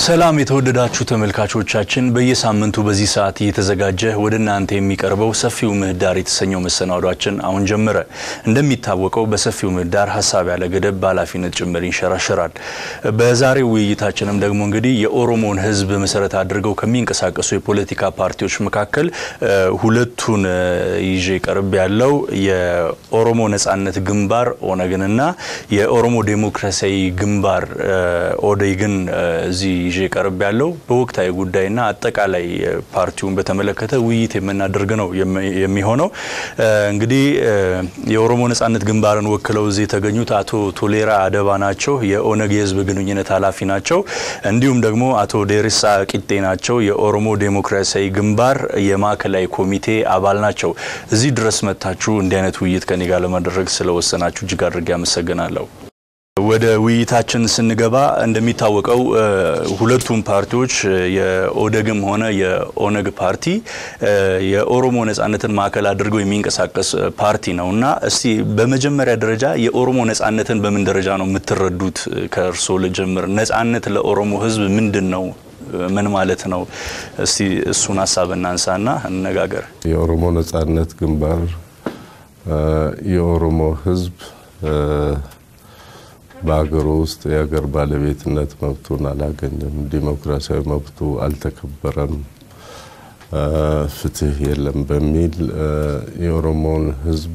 ሰላም የተወደዳችሁ ተመልካቾቻችን፣ በየሳምንቱ በዚህ ሰዓት እየተዘጋጀ ወደ እናንተ የሚቀርበው ሰፊው ምህዳር የተሰኘው መሰናዷችን አሁን ጀመረ። እንደሚታወቀው በሰፊው ምህዳር ሀሳብ ያለ ገደብ በኃላፊነት ጭምር ይንሸራሸራል። በዛሬው ውይይታችንም ደግሞ እንግዲህ የኦሮሞን ሕዝብ መሰረት አድርገው ከሚንቀሳቀሱ የፖለቲካ ፓርቲዎች መካከል ሁለቱን ይዤ ቀርብ ያለው የኦሮሞ ነጻነት ግንባር ኦነግንና የኦሮሞ ዴሞክራሲያዊ ግንባር ኦዴግን እዚህ ይዤ ቀርብ ያለው በወቅታዊ ጉዳይና አጠቃላይ ፓርቲውን በተመለከተ ውይይት የምናደርግ ነው የሚሆነው። እንግዲህ የኦሮሞ ነጻነት ግንባርን ወክለው እዚህ የተገኙት አቶ ቶሌራ አደባ ናቸው፣ የኦነግ የህዝብ ግንኙነት ኃላፊ ናቸው። እንዲሁም ደግሞ አቶ ዴሪሳ ቂጤ ናቸው፣ የኦሮሞ ዴሞክራሲያዊ ግንባር የማዕከላዊ ኮሚቴ አባል ናቸው። እዚህ ድረስ መጥታችሁ እንዲህ አይነት ውይይት ከኔ ጋር ለማድረግ ስለወሰናችሁ እጅግ አድርጌ አመሰግናለሁ። ወደ ውይይታችን ስንገባ እንደሚታወቀው ሁለቱም ፓርቲዎች የኦደግም ሆነ የኦነግ ፓርቲ የኦሮሞ ነጻነትን ማዕከል አድርገው የሚንቀሳቀስ ፓርቲ ነው እና እስቲ በመጀመሪያ ደረጃ የኦሮሞ ነጻነትን በምን ደረጃ ነው የምትረዱት? ከእርስዎ ልጀምር። ነጻነት ለኦሮሞ ህዝብ ምንድን ነው? ምን ማለት ነው? እስቲ እሱን ሀሳብ እናንሳና እንነጋገር። የኦሮሞ ነጻነት ግንባር የኦሮሞ ህዝብ በሀገሩ ውስጥ የሀገር ባለቤትነት መብቱን አላገኘም፣ ዲሞክራሲያዊ መብቱ አልተከበረም፣ ፍትህ የለም በሚል የኦሮሞን ህዝብ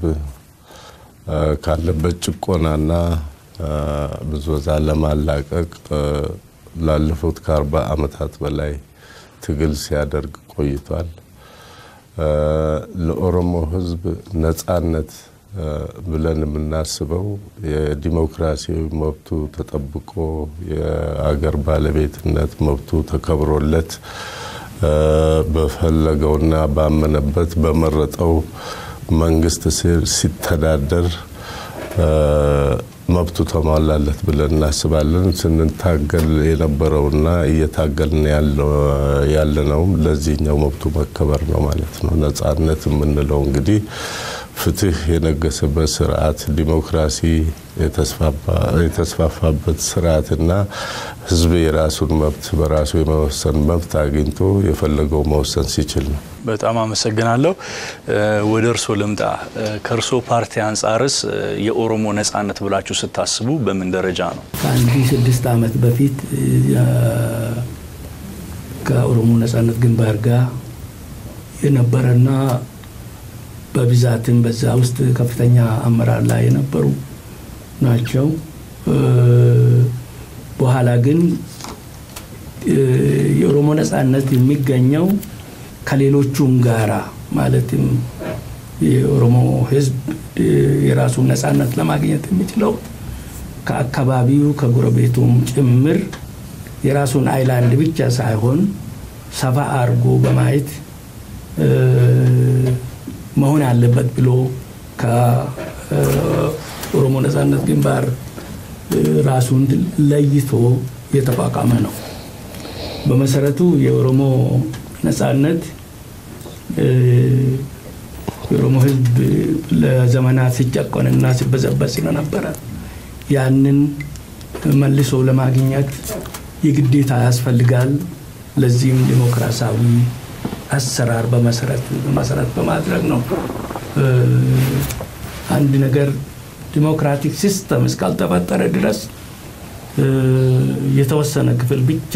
ካለበት ጭቆናና ብዝበዛ ለማላቀቅ ላለፉት ከአርባ ዓመታት በላይ ትግል ሲያደርግ ቆይቷል። ለኦሮሞ ህዝብ ነጻነት ብለን የምናስበው የዲሞክራሲያዊ መብቱ ተጠብቆ የአገር ባለቤትነት መብቱ ተከብሮለት በፈለገውና ባመነበት በመረጠው መንግስት ስር ሲተዳደር መብቱ ተሟላለት ብለን እናስባለን። ስንታገል የነበረውና እየታገልን ያለነውም ለዚህኛው መብቱ መከበር ነው ማለት ነው። ነጻነት የምንለው እንግዲህ ፍትህ የነገሰበት ስርዓት፣ ዲሞክራሲ የተስፋፋበት ስርዓትና ህዝብ የራሱን መብት በራሱ የመወሰን መብት አግኝቶ የፈለገው መወሰን ሲችል ነው። በጣም አመሰግናለሁ። ወደ እርሶ ልምጣ። ከእርሶ ፓርቲ አንጻርስ የኦሮሞ ነጻነት ብላችሁ ስታስቡ በምን ደረጃ ነው? ከአንድ ስድስት ዓመት በፊት ከኦሮሞ ነጻነት ግንባር ጋር የነበረና በብዛትም በዛ ውስጥ ከፍተኛ አመራር ላይ የነበሩ ናቸው። በኋላ ግን የኦሮሞ ነጻነት የሚገኘው ከሌሎቹም ጋራ ማለትም የኦሮሞ ህዝብ የራሱን ነጻነት ለማግኘት የሚችለው ከአካባቢው ከጎረቤቱም ጭምር የራሱን አይላንድ ብቻ ሳይሆን ሰፋ አድርጎ በማየት መሆን አለበት ብሎ ከኦሮሞ ነጻነት ግንባር ራሱን ለይቶ የተቋቋመ ነው። በመሰረቱ የኦሮሞ ነጻነት የኦሮሞ ህዝብ ለዘመናት ሲጨቆንና ሲበዘበዝ ስለነበረ ያንን መልሶ ለማግኘት የግዴታ ያስፈልጋል። ለዚህም ዲሞክራሲያዊ አሰራር በመሰረት በማድረግ ነው። አንድ ነገር ዲሞክራቲክ ሲስተም እስካልተፈጠረ ድረስ የተወሰነ ክፍል ብቻ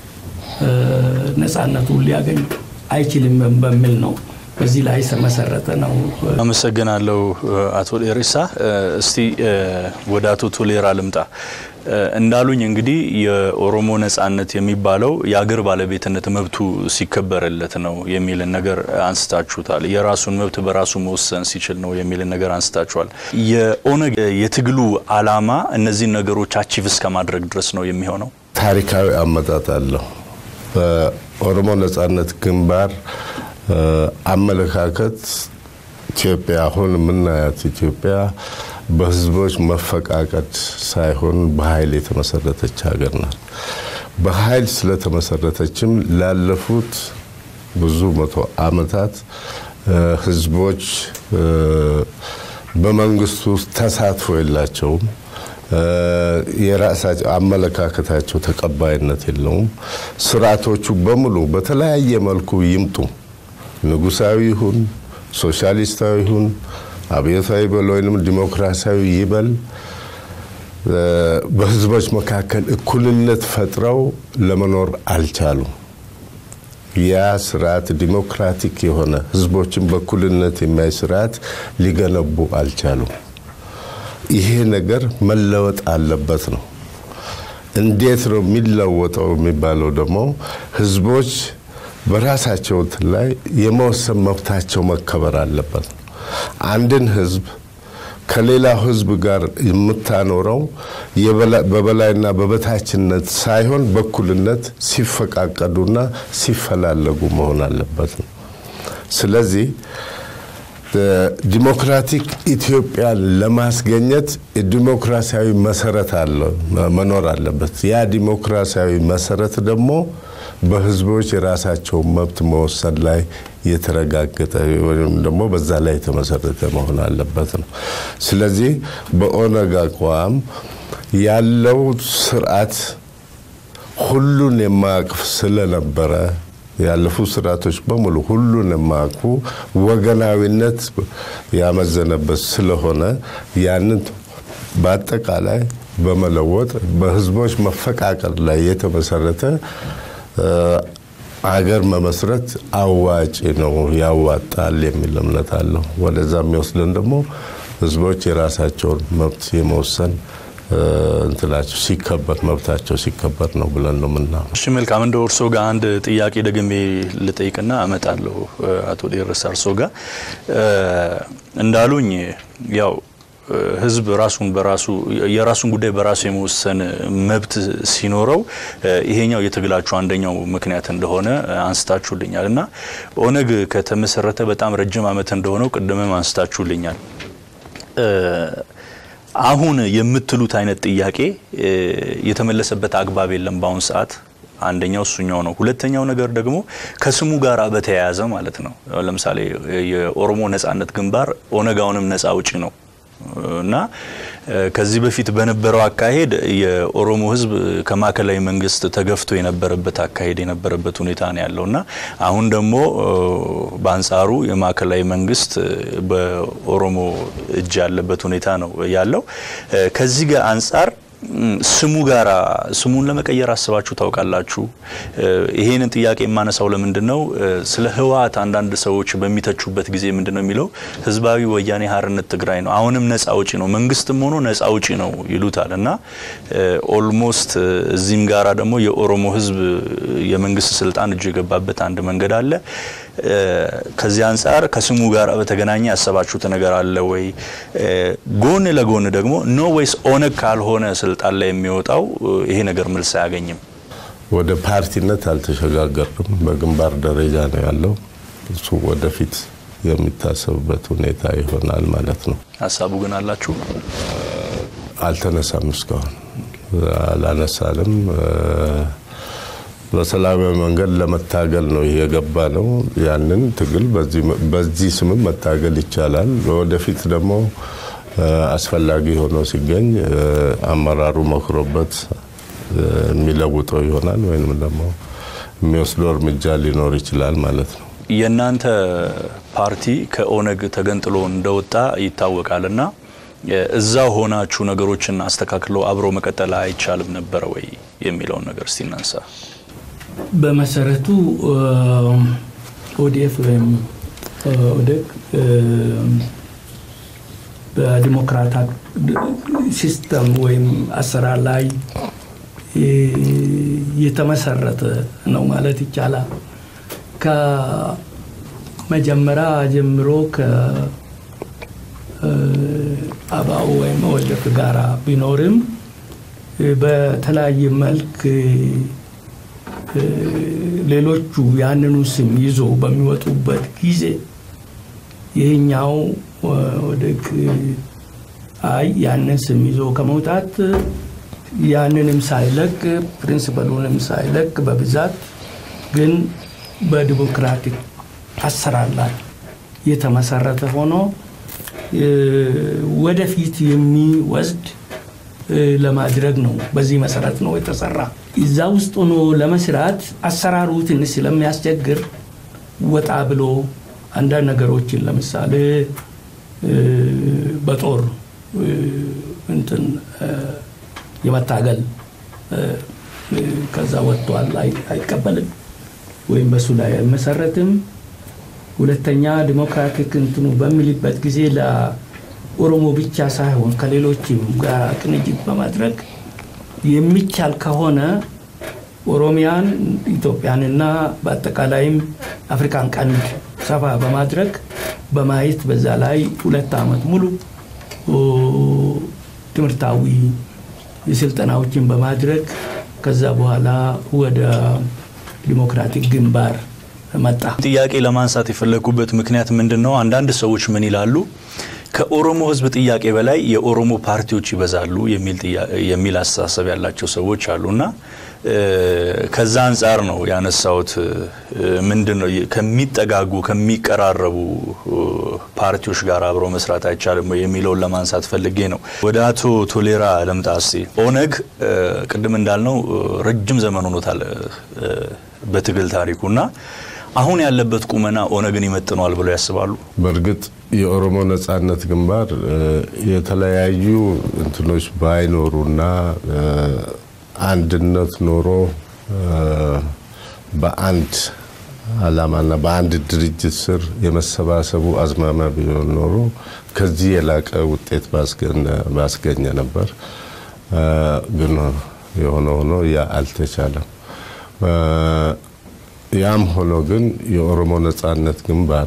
ነጻነቱን ሊያገኝ አይችልም በሚል ነው። በዚህ ላይ የተመሰረተ ነው። አመሰግናለሁ አቶ ዴሪሳ። እስቲ ወደ አቶ ቶሌራ ልምጣ። እንዳሉኝ እንግዲህ የኦሮሞ ነጻነት የሚባለው የአገር ባለቤትነት መብቱ ሲከበርለት ነው የሚልን ነገር አንስታችሁታል። የራሱን መብት በራሱ መወሰን ሲችል ነው የሚልን ነገር አንስታችኋል። የኦነግ የትግሉ አላማ እነዚህን ነገሮች አቺቭ እስከ ማድረግ ድረስ ነው የሚሆነው። ታሪካዊ አመጣጥ አለው። በኦሮሞ ነጻነት ግንባር አመለካከት ኢትዮጵያ አሁን የምናያት ኢትዮጵያ በህዝቦች መፈቃቀድ ሳይሆን በኃይል የተመሰረተች ሀገር ናት። በኃይል ስለተመሰረተችም ላለፉት ብዙ መቶ ዓመታት ህዝቦች በመንግስቱ ውስጥ ተሳትፎ የላቸውም። የራሳቸው አመለካከታቸው ተቀባይነት የለውም። ስርዓቶቹ በሙሉ በተለያየ መልኩ ይምጡ፣ ንጉሳዊ ይሁን፣ ሶሻሊስታዊ ይሁን፣ አብዮታዊ በል ወይም ዲሞክራሲያዊ ይበል በህዝቦች መካከል እኩልነት ፈጥረው ለመኖር አልቻሉም። ያ ስርዓት ዲሞክራቲክ የሆነ ህዝቦችን በእኩልነት የሚያይ ስርዓት ሊገነቡ አልቻሉም። ይሄ ነገር መለወጥ አለበት ነው። እንዴት ነው የሚለወጠው የሚባለው ደግሞ ህዝቦች በራሳቸው ላይ የመወሰን መብታቸው መከበር አለበት። አንድን ህዝብ ከሌላው ህዝብ ጋር የምታኖረው በበላይና በበታችነት ሳይሆን በእኩልነት ሲፈቃቀዱና ሲፈላለጉ መሆን አለበት ነው። ስለዚህ ዲሞክራቲክ ኢትዮጵያን ለማስገኘት ዲሞክራሲያዊ መሰረት አለ መኖር አለበት። ያ ዲሞክራሲያዊ መሰረት ደግሞ በህዝቦች የራሳቸውን መብት መወሰን ላይ የተረጋገጠ ወይም ደግሞ በዛ ላይ የተመሰረተ መሆን አለበት ነው። ስለዚህ በኦነግ አቋም ያለው ስርዓት ሁሉን የማያቅፍ ስለነበረ ያለፉ ስርዓቶች በሙሉ ሁሉን የማያቅፉ ወገናዊነት ያመዘነበት ስለሆነ ያንን በአጠቃላይ በመለወጥ በህዝቦች መፈቃቀር ላይ የተመሰረተ አገር መመስረት አዋጭ ነው፣ ያዋጣል የሚል እምነት አለው። ወደዛ የሚወስደን ደግሞ ህዝቦች የራሳቸውን መብት የመወሰን እንትናቸው ሲከበር መብታቸው ሲከበር ነው ብለን ነው ምናምን። እሺ መልካም። እንደ እርሶ ጋር አንድ ጥያቄ ደግሜ ልጠይቅና እመጣለሁ። አቶ ዴረሳ እርሶ ጋር እንዳሉኝ ያው ህዝብ ራሱን በራሱ የራሱን ጉዳይ በራሱ የመወሰን መብት ሲኖረው ይሄኛው የትግላችሁ አንደኛው ምክንያት እንደሆነ አንስታችሁልኛል እና ኦነግ ከተመሰረተ በጣም ረጅም ዓመት እንደሆነው ቅድምም አንስታችሁልኛል። አሁን የምትሉት አይነት ጥያቄ የተመለሰበት አግባብ የለም በአሁን ሰዓት። አንደኛው እሱኛው ነው። ሁለተኛው ነገር ደግሞ ከስሙ ጋር በተያያዘ ማለት ነው። ለምሳሌ የኦሮሞ ነጻነት ግንባር ኦነጋውንም ነጻ አውጪ ነው እና ከዚህ በፊት በነበረው አካሄድ የኦሮሞ ሕዝብ ከማዕከላዊ መንግስት ተገፍቶ የነበረበት አካሄድ የነበረበት ሁኔታ ነው ያለው እና አሁን ደግሞ በአንጻሩ የማዕከላዊ መንግስት በኦሮሞ እጅ ያለበት ሁኔታ ነው ያለው። ከዚህ ጋር አንጻር ስሙ ጋራ ስሙን ለመቀየር አስባችሁ ታውቃላችሁ? ይሄንን ጥያቄ የማነሳው ለምንድን ነው? ስለ ህወሓት አንዳንድ ሰዎች በሚተቹበት ጊዜ ምንድን ነው የሚለው ህዝባዊ ወያኔ ሓርነት ትግራይ ነው፣ አሁንም ነጻ አውጪ ነው፣ መንግስትም ሆኖ ነጻ አውጪ ነው ይሉታል እና ኦልሞስት እዚህም ጋራ ደግሞ የኦሮሞ ህዝብ የመንግስት ስልጣን እጅ የገባበት አንድ መንገድ አለ። ከዚህ አንጻር ከስሙ ጋር በተገናኘ ያሰባችሁት ነገር አለ ወይ? ጎን ለጎን ደግሞ ኖ ወይስ ኦነግ ካልሆነ ስልጣን ላይ የሚወጣው ይሄ ነገር መልስ አያገኝም? ወደ ፓርቲነት አልተሸጋገርም። በግንባር ደረጃ ነው ያለው። እሱ ወደፊት የሚታሰብበት ሁኔታ ይሆናል ማለት ነው። ሀሳቡ ግን አላችሁ? አልተነሳም፣ እስካሁን አላነሳንም። በሰላማዊ መንገድ ለመታገል ነው የገባ ነው። ያንን ትግል በዚህ ስምም መታገል ይቻላል። ወደፊት ደግሞ አስፈላጊ ሆኖ ሲገኝ አመራሩ መክሮበት የሚለውጠው ይሆናል ወይም ደግሞ የሚወስደው እርምጃ ሊኖር ይችላል ማለት ነው። የእናንተ ፓርቲ ከኦነግ ተገንጥሎ እንደወጣ ይታወቃል እና እዛው ሆናችሁ ነገሮችን አስተካክሎ አብሮ መቀጠል አይቻልም ነበረ ወይ የሚለውን ነገር እስቲ እናንሳ። በመሰረቱ ኦዲኤፍ ወይም ኦዴግ በዲሞክራታ ሲስተም ወይም አሰራር ላይ የተመሰረተ ነው ማለት ይቻላል። ከመጀመሪያ ጀምሮ ከአባኡ ወይም ኦዴፍ ጋራ ቢኖርም በተለያየ መልክ ሌሎቹ ያንኑ ስም ይዞ በሚወጡበት ጊዜ ይህኛው ኦዴግ አይ ያንን ስም ይዞ ከመውጣት ያንንም ሳይለቅ ፕሪንስፐሉንም ሳይለቅ በብዛት ግን በዲሞክራቲክ አሰራር ላይ የተመሰረተ ሆኖ ወደፊት የሚወስድ ለማድረግ ነው። በዚህ መሰረት ነው የተሰራ። እዛ ውስጥ ሆኖ ለመስራት አሰራሩ ትንሽ ስለሚያስቸግር ወጣ ብሎ አንዳንድ ነገሮችን ለምሳሌ በጦር እንትን የመታገል ከዛ ወጥቷል፣ አይቀበልም ወይም በሱ ላይ አይመሰረትም። ሁለተኛ ዲሞክራቲክ እንትኑ በሚልበት ጊዜ ለኦሮሞ ብቻ ሳይሆን ከሌሎችም ጋር ቅንጅት በማድረግ የሚቻል ከሆነ ኦሮሚያን ኢትዮጵያንና በአጠቃላይም አፍሪካን ቀንድ ሰፋ በማድረግ በማየት በዛ ላይ ሁለት ዓመት ሙሉ ትምህርታዊ ስልጠናዎችን በማድረግ ከዛ በኋላ ወደ ዲሞክራቲክ ግንባር መጣ። ጥያቄ ለማንሳት የፈለጉበት ምክንያት ምንድን ነው? አንዳንድ ሰዎች ምን ይላሉ? ከኦሮሞ ሕዝብ ጥያቄ በላይ የኦሮሞ ፓርቲዎች ይበዛሉ የሚል አስተሳሰብ ያላቸው ሰዎች አሉና ከዛ አንጻር ነው ያነሳሁት። ምንድን ነው ከሚጠጋጉ ከሚቀራረቡ ፓርቲዎች ጋር አብሮ መስራት አይቻልም የሚለውን ለማንሳት ፈልጌ ነው። ወደ አቶ ቶሌራ ልምጣ እስቲ። ኦነግ ቅድም እንዳልነው ረጅም ዘመን ሆኖታል በትግል ታሪኩና አሁን ያለበት ቁመና ኦነግን ይመጥነዋል ብለው ያስባሉ? በእርግጥ የኦሮሞ ነጻነት ግንባር የተለያዩ እንትኖች ባይኖሩና አንድነት ኖሮ በአንድ ዓላማና በአንድ ድርጅት ስር የመሰባሰቡ አዝማሚያ ቢሆን ኖሮ ከዚህ የላቀ ውጤት ባስገኘ ነበር። ግን የሆነ ሆኖ ያ አልተቻለም። ያም ሆኖ ግን የኦሮሞ ነጻነት ግንባር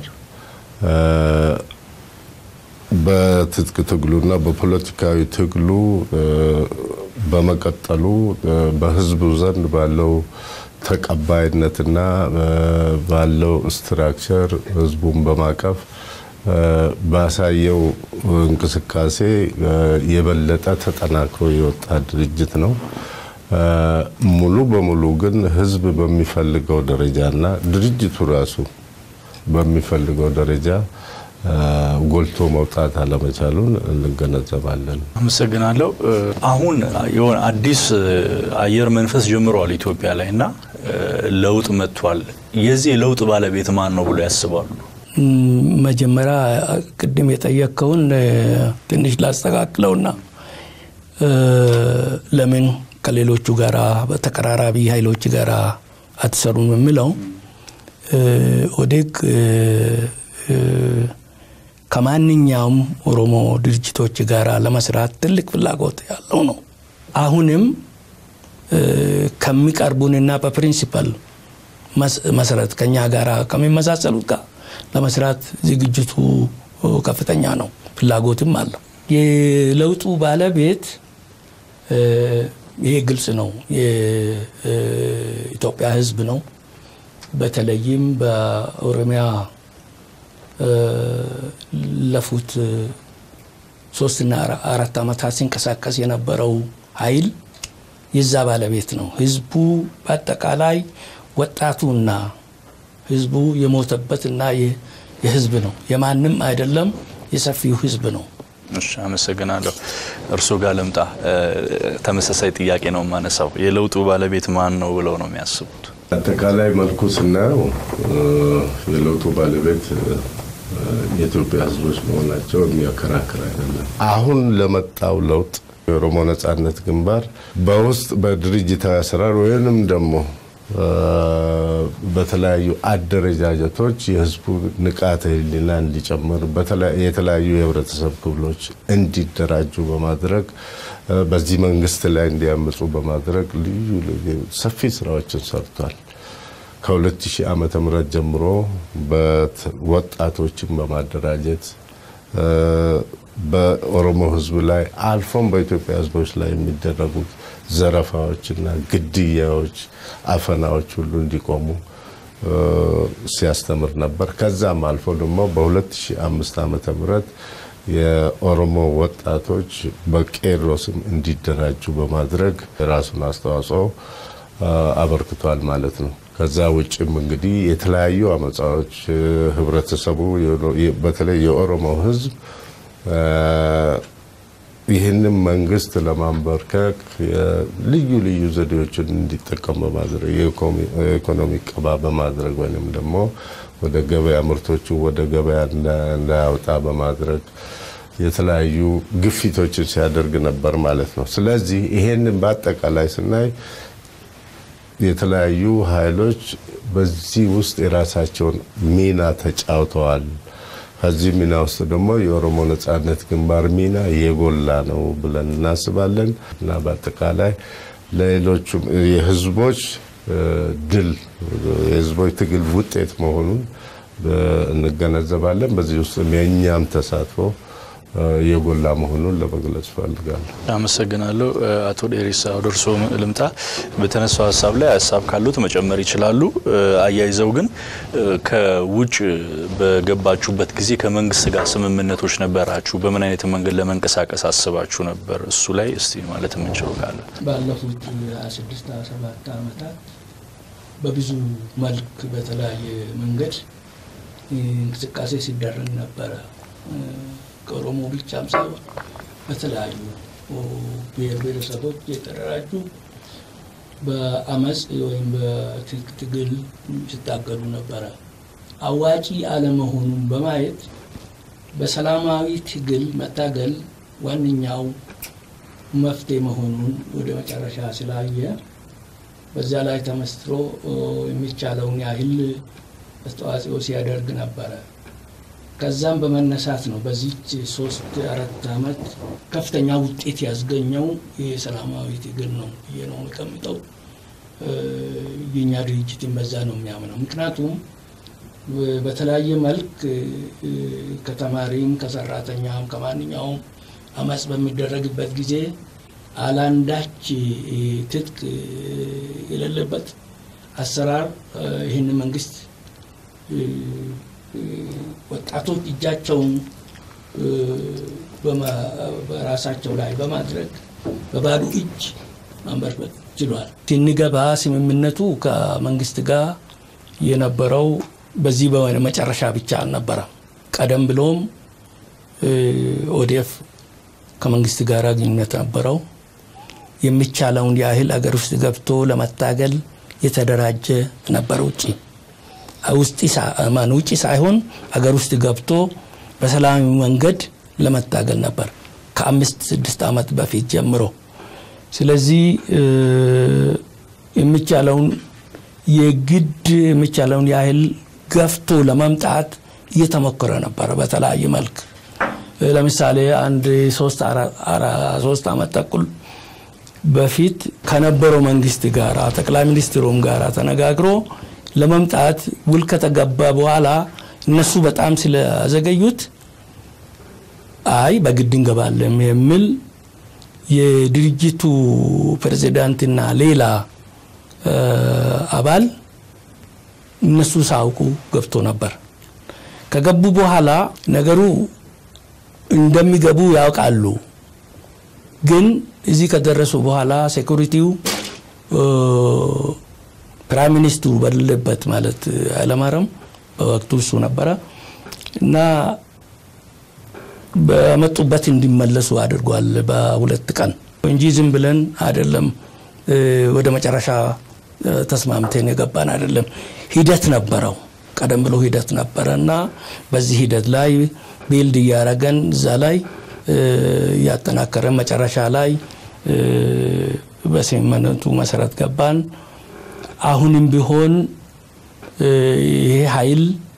በትጥቅ ትግሉና በፖለቲካዊ ትግሉ በመቀጠሉ በሕዝቡ ዘንድ ባለው ተቀባይነትና ባለው ስትራክቸር ሕዝቡን በማቀፍ ባሳየው እንቅስቃሴ የበለጠ ተጠናክሮ የወጣ ድርጅት ነው። ሙሉ በሙሉ ግን ህዝብ በሚፈልገው ደረጃና ድርጅቱ ራሱ በሚፈልገው ደረጃ ጎልቶ መውጣት አለመቻሉን እንገነዘባለን። አመሰግናለሁ። አሁን የሆነ አዲስ አየር መንፈስ ጀምረዋል ኢትዮጵያ ላይ እና ለውጥ መጥቷል። የዚህ ለውጥ ባለቤት ማን ነው ብሎ ያስባሉ? መጀመሪያ ቅድም የጠየቅከውን ትንሽ ላስተካክለውና ለምን ከሌሎቹ ጋር በተቀራራቢ ኃይሎች ጋር አትሰሩም የሚለው ኦዴግ ከማንኛውም ኦሮሞ ድርጅቶች ጋር ለመስራት ትልቅ ፍላጎት ያለው ነው። አሁንም ከሚቀርቡንና በፕሪንሲፐል መሰረት ከኛ ጋር ከሚመሳሰሉት ጋር ለመስራት ዝግጅቱ ከፍተኛ ነው፣ ፍላጎትም አለው። የለውጡ ባለቤት ይሄ ግልጽ ነው፣ የኢትዮጵያ ሕዝብ ነው። በተለይም በኦሮሚያ ለፉት ሶስትና አራት ዓመታት ሲንቀሳቀስ የነበረው ኃይል የዛ ባለቤት ነው። ህዝቡ በአጠቃላይ ወጣቱና ህዝቡ የሞተበትና የህዝብ ነው፣ የማንም አይደለም፣ የሰፊው ህዝብ ነው። እሺ፣ አመሰግናለሁ። እርስዎ ጋር ልምጣ። ተመሳሳይ ጥያቄ ነው የማነሳው። የለውጡ ባለቤት ማን ነው ብለው ነው የሚያስቡት? አጠቃላይ መልኩ ስናየው የለውጡ ባለቤት የኢትዮጵያ ህዝቦች መሆናቸው የሚያከራክር አይደለም። አሁን ለመጣው ለውጥ የኦሮሞ ነጻነት ግንባር በውስጥ በድርጅታዊ አሰራር ወይንም ደግሞ በተለያዩ አደረጃጀቶች የህዝቡ ንቃተ ህሊና እንዲጨምር የተለያዩ የህብረተሰብ ክፍሎች እንዲደራጁ በማድረግ በዚህ መንግስት ላይ እንዲያምፁ በማድረግ ልዩ ልዩ ሰፊ ስራዎችን ሰርቷል። ከ2000 ዓመተ ምህረት ጀምሮ ወጣቶችን በማደራጀት በኦሮሞ ህዝብ ላይ አልፎም በኢትዮጵያ ህዝቦች ላይ የሚደረጉት ዘረፋዎችና ግድያዎች፣ አፈናዎች ሁሉ እንዲቆሙ ሲያስተምር ነበር። ከዛም አልፎ ደግሞ በ2005 ዓመተ ምህረት የኦሮሞ ወጣቶች በቄሮ ስም እንዲደራጁ በማድረግ የራሱን አስተዋጽኦ አበርክቷል ማለት ነው። ከዛ ውጭም እንግዲህ የተለያዩ አመፃዎች ህብረተሰቡ በተለይ የኦሮሞ ህዝብ ይህንም መንግስት ለማንበርከክ ልዩ ልዩ ዘዴዎችን እንዲጠቀም በማድረግ የኢኮኖሚ ቅባ በማድረግ ወይም ደግሞ ወደ ገበያ ምርቶቹ ወደ ገበያ እንዳያወጣ በማድረግ የተለያዩ ግፊቶችን ሲያደርግ ነበር ማለት ነው። ስለዚህ ይሄንን በአጠቃላይ ስናይ የተለያዩ ኃይሎች በዚህ ውስጥ የራሳቸውን ሚና ተጫውተዋል። ከዚህ ሚና ውስጥ ደግሞ የኦሮሞ ነጻነት ግንባር ሚና የጎላ ነው ብለን እናስባለን እና በአጠቃላይ ለሌሎቹም የህዝቦች ድል የህዝቦች ትግል ውጤት መሆኑን እንገነዘባለን። በዚህ ውስጥ የእኛም ተሳትፎ የጎላ መሆኑን ለመግለጽ እፈልጋለሁ። አመሰግናለሁ። አቶ ዴሪሳ ወደ እርስዎ ልምጣ። በተነሳው ሀሳብ ላይ ሀሳብ ካሉት መጨመር ይችላሉ። አያይዘው ግን ከውጭ በገባችሁበት ጊዜ ከመንግስት ጋር ስምምነቶች ነበራችሁ? በምን አይነት መንገድ ለመንቀሳቀስ አስባችሁ ነበር? እሱ ላይ እስቲ ማለት የምንችለው ካለ። ባለፉት 26 27 ዓመታት በብዙ መልክ በተለያየ መንገድ እንቅስቃሴ ሲደረግ ነበረ። ከኦሮሞ ብቻም ሳይሆን በተለያዩ ብሔር ብሔረሰቦች የተደራጁ በአመፅ ወይም በትጥቅ ትግል ሲታገሉ ነበረ። አዋጪ አለመሆኑን በማየት በሰላማዊ ትግል መታገል ዋነኛው መፍትሄ መሆኑን ወደ መጨረሻ ስላየ በዚያ ላይ ተመስርቶ የሚቻለውን ያህል አስተዋጽኦ ሲያደርግ ነበረ። ከዛም በመነሳት ነው በዚች ሶስት አራት ዓመት ከፍተኛ ውጤት ያስገኘው የሰላማዊ ትግል ነው ብዬ ነው የሚቀምጠው። የኛ ድርጅትን በዛ ነው የሚያምነው። ምክንያቱም በተለያየ መልክ ከተማሪም ከሰራተኛም ከማንኛውም አመፅ በሚደረግበት ጊዜ አላንዳች ትጥቅ የሌለበት አሰራር ይህን መንግስት ወጣቶች እጃቸውን በራሳቸው ላይ በማድረግ በባዶ እጅ ማንበርበት ችሏል። ስንገባ ስምምነቱ ከመንግስት ጋር የነበረው በዚህ በመጨረሻ ብቻ አልነበረም። ቀደም ብሎም ኦዴፍ ከመንግስት ጋር ግንኙነት ነበረው። የሚቻለውን ያህል አገር ውስጥ ገብቶ ለመታገል የተደራጀ ነበር። ውጭ ውጭ ሳይሆን አገር ውስጥ ገብቶ በሰላማዊ መንገድ ለመታገል ነበር ከአምስት ስድስት ዓመት በፊት ጀምሮ። ስለዚህ የሚቻለውን የግድ የሚቻለውን ያህል ገፍቶ ለመምጣት እየተሞከረ ነበረ በተለያየ መልክ። ለምሳሌ አንድ ሶስት ዓመት ተኩል በፊት ከነበረው መንግስት ጋር ጠቅላይ ሚኒስትሩም ጋር ተነጋግሮ ለመምጣት ውል ከተገባ በኋላ እነሱ በጣም ስለዘገዩት አይ በግድ እንገባለን የሚል የድርጅቱ ፕሬዚዳንትና ሌላ አባል እነሱ ሳያውቁ ገብቶ ነበር። ከገቡ በኋላ ነገሩ እንደሚገቡ ያውቃሉ። ግን እዚህ ከደረሱ በኋላ ሴኩሪቲው ፕራይም ሚኒስትሩ በሌለበት ማለት ኃይለማርያም በወቅቱ እሱ ነበረ እና በመጡበት እንዲመለሱ አድርጓል በሁለት ቀን እንጂ ዝም ብለን አይደለም ወደ መጨረሻ ተስማምተን የገባን አይደለም። ሂደት ነበረው። ቀደም ብሎ ሂደት ነበረ እና በዚህ ሂደት ላይ ቢልድ እያረገን እዛ ላይ እያጠናከረን መጨረሻ ላይ በስምምነቱ መሰረት ገባን። አሁንም ቢሆን ይሄ ኃይል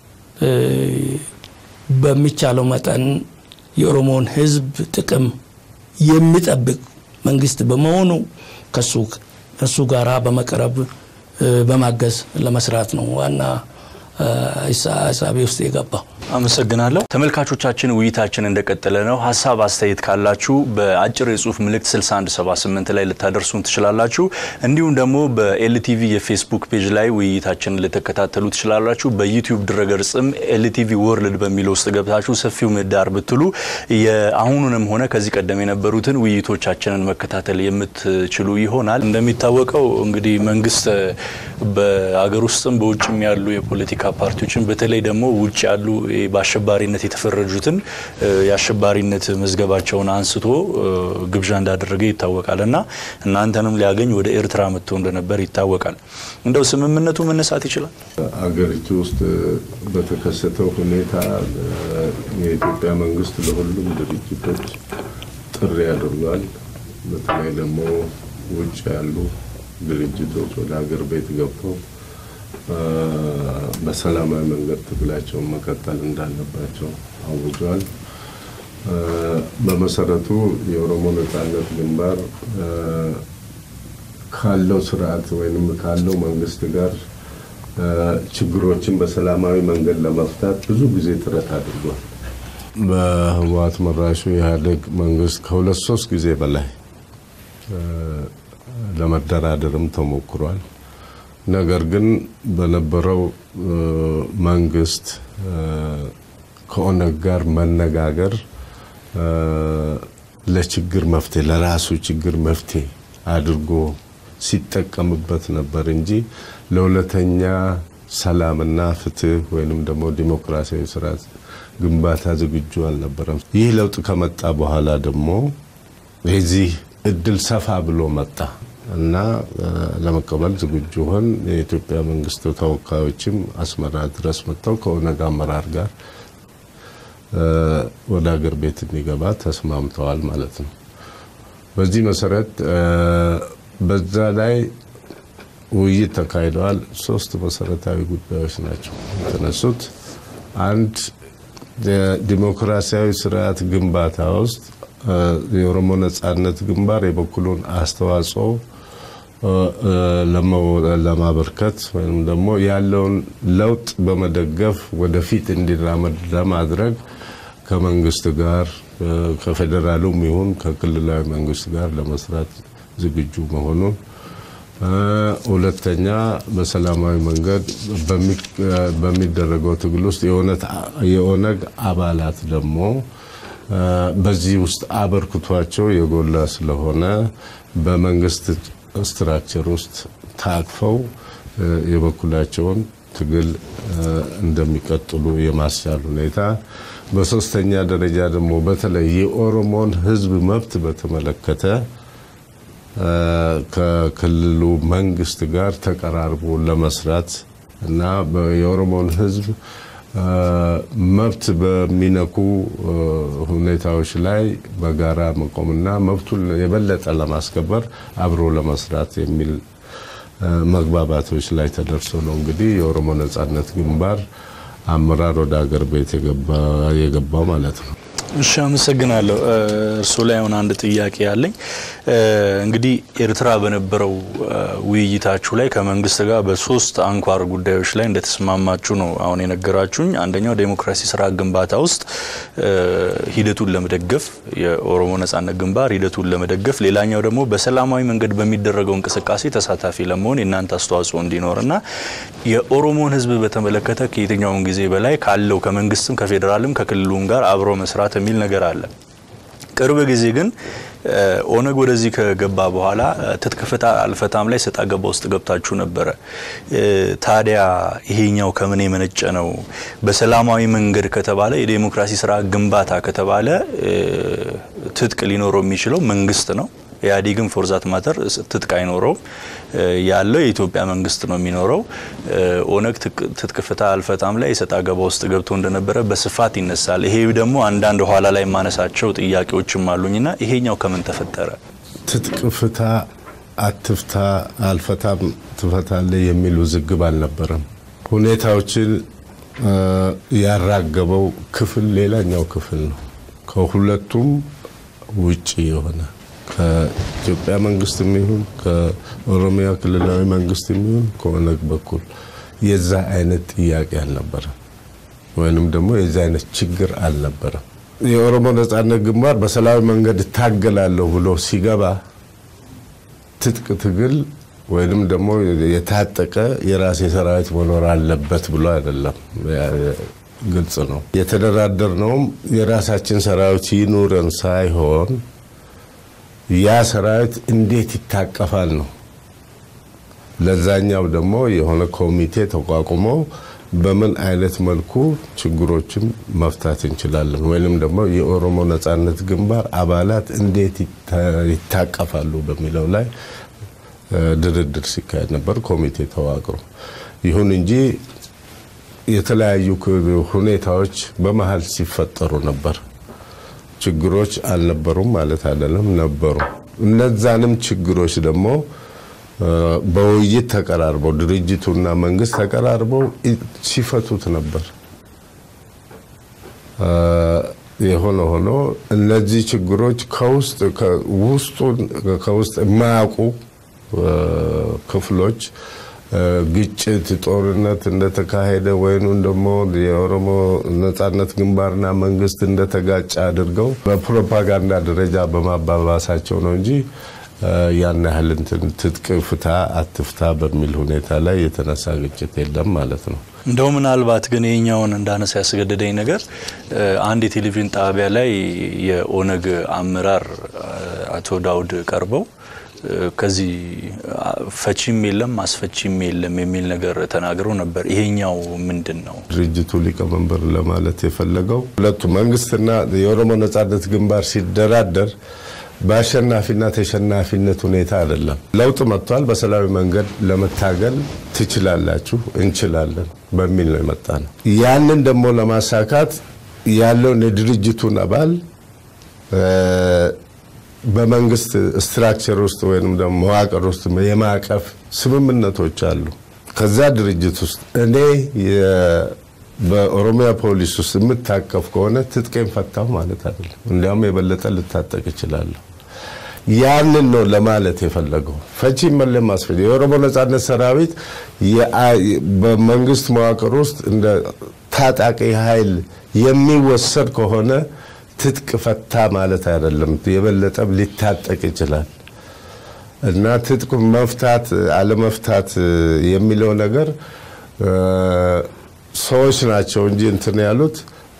በሚቻለው መጠን የኦሮሞን ሕዝብ ጥቅም የሚጠብቅ መንግስት በመሆኑ ከሱ ከሱ ጋራ በመቅረብ በማገዝ ለመስራት ነው ዋና ሀሳቤ ውስጥ የገባው። አመሰግናለሁ። ተመልካቾቻችን ውይይታችን እንደቀጠለ ነው። ሀሳብ አስተያየት ካላችሁ በአጭር የጽሁፍ ምልክት 6178 ላይ ልታደርሱን ትችላላችሁ። እንዲሁም ደግሞ በኤልቲቪ የፌስቡክ ፔጅ ላይ ውይይታችንን ልትከታተሉ ትችላላችሁ። በዩቲዩብ ድረገጽም ኤልቲቪ ወርልድ በሚለው ውስጥ ገብታችሁ ሰፊው ምህዳር ብትሉ የአሁኑንም ሆነ ከዚህ ቀደም የነበሩትን ውይይቶቻችንን መከታተል የምትችሉ ይሆናል። እንደሚታወቀው እንግዲህ መንግስት በአገር ውስጥም በውጭም ያሉ የፖለቲካ ፓርቲዎችን በተለይ ደግሞ ውጭ ያሉ በአሸባሪነት የተፈረጁትን የአሸባሪነት መዝገባቸውን አንስቶ ግብዣ እንዳደረገ ይታወቃል እና እናንተንም ሊያገኝ ወደ ኤርትራ መጥቶ እንደነበር ይታወቃል። እንደው ስምምነቱ መነሳት ይችላል? አገሪቱ ውስጥ በተከሰተው ሁኔታ የኢትዮጵያ መንግስት ለሁሉም ድርጅቶች ጥሪ አድርጓል። በተለይ ደግሞ ውጭ ያሉ ድርጅቶች ወደ ሀገር ቤት ገብተው በሰላማዊ መንገድ ትግላቸውን መቀጠል እንዳለባቸው አውጇል። በመሰረቱ የኦሮሞ ነጻነት ግንባር ካለው ስርዓት ወይም ካለው መንግስት ጋር ችግሮችን በሰላማዊ መንገድ ለመፍታት ብዙ ጊዜ ጥረት አድርጓል። በህወሓት መራሹ ኢህአዴግ መንግስት ከሁለት ሶስት ጊዜ በላይ ለመደራደርም ተሞክሯል። ነገር ግን በነበረው መንግስት ከኦነግ ጋር መነጋገር ለችግር መፍትሄ ለራሱ ችግር መፍትሄ አድርጎ ሲጠቀምበት ነበር እንጂ ለሁለተኛ ሰላምና ፍትህ ወይንም ደግሞ ዲሞክራሲያዊ ስርዓት ግንባታ ዝግጁ አልነበረም። ይህ ለውጥ ከመጣ በኋላ ደግሞ የዚህ እድል ሰፋ ብሎ መጣ እና ለመቀበል ዝግጁ ሆን። የኢትዮጵያ መንግስት ተወካዮችም አስመራ ድረስ መጥተው ከኦነግ አመራር ጋር ወደ ሀገር ቤት እንዲገባ ተስማምተዋል ማለት ነው። በዚህ መሰረት በዛ ላይ ውይይት ተካሂደዋል። ሶስት መሰረታዊ ጉዳዮች ናቸው የተነሱት። አንድ የዲሞክራሲያዊ ስርዓት ግንባታ ውስጥ የኦሮሞ ነጻነት ግንባር የበኩሉን አስተዋጽኦ ለማበርከት ወይም ደግሞ ያለውን ለውጥ በመደገፍ ወደፊት እንዲራመድ ለማድረግ ከመንግስት ጋር ከፌዴራሉም ይሁን ከክልላዊ መንግስት ጋር ለመስራት ዝግጁ መሆኑን፣ ሁለተኛ በሰላማዊ መንገድ በሚደረገው ትግል ውስጥ የኦነግ አባላት ደግሞ በዚህ ውስጥ አበርክቷቸው የጎላ ስለሆነ በመንግስት ስትራክቸር ውስጥ ታቅፈው የበኩላቸውን ትግል እንደሚቀጥሉ የማስቻል ሁኔታ፣ በሶስተኛ ደረጃ ደግሞ በተለይ የኦሮሞን ሕዝብ መብት በተመለከተ ከክልሉ መንግስት ጋር ተቀራርቦ ለመስራት እና የኦሮሞን ሕዝብ መብት በሚነኩ ሁኔታዎች ላይ በጋራ መቆምና መብቱን የበለጠ ለማስከበር አብሮ ለመስራት የሚል መግባባቶች ላይ ተደርሶ ነው እንግዲህ የኦሮሞ ነጻነት ግንባር አመራር ወደ ሀገር ቤት የገባው ማለት ነው። እሺ፣ አመሰግናለሁ። እርሱ ላይ አሁን አንድ ጥያቄ ያለኝ እንግዲህ ኤርትራ በነበረው ውይይታችሁ ላይ ከመንግስት ጋር በሶስት አንኳር ጉዳዮች ላይ እንደተስማማችሁ ነው አሁን የነገራችሁኝ። አንደኛው ዴሞክራሲ ስርዓት ግንባታ ውስጥ ሂደቱን ለመደገፍ የኦሮሞ ነጻነት ግንባር ሂደቱን ለመደገፍ፣ ሌላኛው ደግሞ በሰላማዊ መንገድ በሚደረገው እንቅስቃሴ ተሳታፊ ለመሆን የእናንተ አስተዋጽኦ እንዲኖር እና የኦሮሞን ሕዝብ በተመለከተ ከየትኛውን ጊዜ በላይ ካለው ከመንግስትም ከፌዴራልም ከክልሉም ጋር አብሮ መስራት የሚል ነገር አለ። ቅርብ ጊዜ ግን ኦነግ ወደዚህ ከገባ በኋላ ትጥቅ ፍታ አልፈታም ላይ ሰጣ ገባ ውስጥ ገብታችሁ ነበረ። ታዲያ ይሄኛው ከምን የመነጨ ነው? በሰላማዊ መንገድ ከተባለ የዴሞክራሲ ስርዓት ግንባታ ከተባለ ትጥቅ ሊኖረው የሚችለው መንግስት ነው። ኢህአዴግን ፎርዛት ማተር ትጥቅ አይኖረውም። ያለው የኢትዮጵያ መንግስት ነው የሚኖረው። ኦነግ ትጥቅ ፍታ አልፈታም ላይ የሰጣ ገባ ውስጥ ገብቶ እንደነበረ በስፋት ይነሳል። ይሄ ደግሞ አንዳንድ ኋላ ላይ የማነሳቸው ጥያቄዎችም አሉኝና ይሄኛው ከምን ተፈጠረ? ትጥቅ ፍታ አትፍታ አልፈታም ትፈታለ የሚል ውዝግብ አልነበረም። ሁኔታዎችን ያራገበው ክፍል ሌላኛው ክፍል ነው። ከሁለቱም ውጭ የሆነ ከኢትዮጵያ መንግስት የሚሆን ከኦሮሚያ ክልላዊ መንግስት የሚሆን ከኦነግ በኩል የዛ አይነት ጥያቄ አልነበረም፣ ወይንም ደግሞ የዛ አይነት ችግር አልነበረም። የኦሮሞ ነጻነት ግንባር በሰላማዊ መንገድ እታገላለሁ ብሎ ሲገባ ትጥቅ ትግል ወይንም ደግሞ የታጠቀ የራሴ ሰራዊት መኖር አለበት ብሎ አይደለም። ግልጽ ነው። የተደራደርነውም የራሳችን ሰራዊት ይኑረን ሳይሆን ያ ሰራዊት እንዴት ይታቀፋል ነው። ለዛኛው ደግሞ የሆነ ኮሚቴ ተቋቁሞ በምን አይነት መልኩ ችግሮችን መፍታት እንችላለን ወይንም ደግሞ የኦሮሞ ነጻነት ግንባር አባላት እንዴት ይታቀፋሉ በሚለው ላይ ድርድር ሲካሄድ ነበር፣ ኮሚቴ ተዋቅሮ። ይሁን እንጂ የተለያዩ ሁኔታዎች በመሀል ሲፈጠሩ ነበር። ችግሮች አልነበሩም ማለት አይደለም፣ ነበሩ። እነዛንም ችግሮች ደግሞ በውይይት ተቀራርበው ድርጅቱና መንግስት ተቀራርበው ሲፈቱት ነበር። የሆነ ሆኖ እነዚህ ችግሮች ከውስጥ ውስጡን ከውስጥ የማያውቁ ክፍሎች ግጭት፣ ጦርነት እንደተካሄደ ወይም ደግሞ የኦሮሞ ነጻነት ግንባርና መንግስት እንደተጋጨ አድርገው በፕሮፓጋንዳ ደረጃ በማባባሳቸው ነው እንጂ ያን ያህል እንትን ትጥቅ ፍታ አትፍታ በሚል ሁኔታ ላይ የተነሳ ግጭት የለም ማለት ነው። እንደው ምናልባት ግን ይህኛውን እንዳነሳ ያስገደደኝ ነገር አንድ የቴሌቪዥን ጣቢያ ላይ የኦነግ አመራር አቶ ዳውድ ቀርበው ከዚህ ፈቺም የለም አስፈቺም የለም የሚል ነገር ተናግረው ነበር። ይሄኛው ምንድን ነው? ድርጅቱ ሊቀመንበር ለማለት የፈለገው ሁለቱ መንግስትና የኦሮሞ ነጻነት ግንባር ሲደራደር በአሸናፊና ተሸናፊነት ሁኔታ አይደለም። ለውጥ መጥቷል። በሰላማዊ መንገድ ለመታገል ትችላላችሁ፣ እንችላለን በሚል ነው የመጣ ነው። ያንን ደግሞ ለማሳካት ያለውን የድርጅቱን አባል በመንግስት ስትራክቸር ውስጥ ወይም ደግሞ መዋቅር ውስጥ የማዕቀፍ ስምምነቶች አሉ። ከዛ ድርጅት ውስጥ እኔ በኦሮሚያ ፖሊስ ውስጥ የምታቀፍ ከሆነ ትጥቄን ፈታሁ ማለት አይደለም። እንዲያውም የበለጠ ልታጠቅ እችላለሁ። ያንን ነው ለማለት የፈለገው። ፈቺ መለም ማስፈ የኦሮሞ ነጻነት ሰራዊት በመንግስት መዋቅር ውስጥ እንደ ታጣቂ ኃይል የሚወሰድ ከሆነ ትጥቅ ፈታ ማለት አይደለም። የበለጠ ሊታጠቅ ይችላል እና ትጥቅ መፍታት አለመፍታት የሚለው ነገር ሰዎች ናቸው እንጂ እንትን ያሉት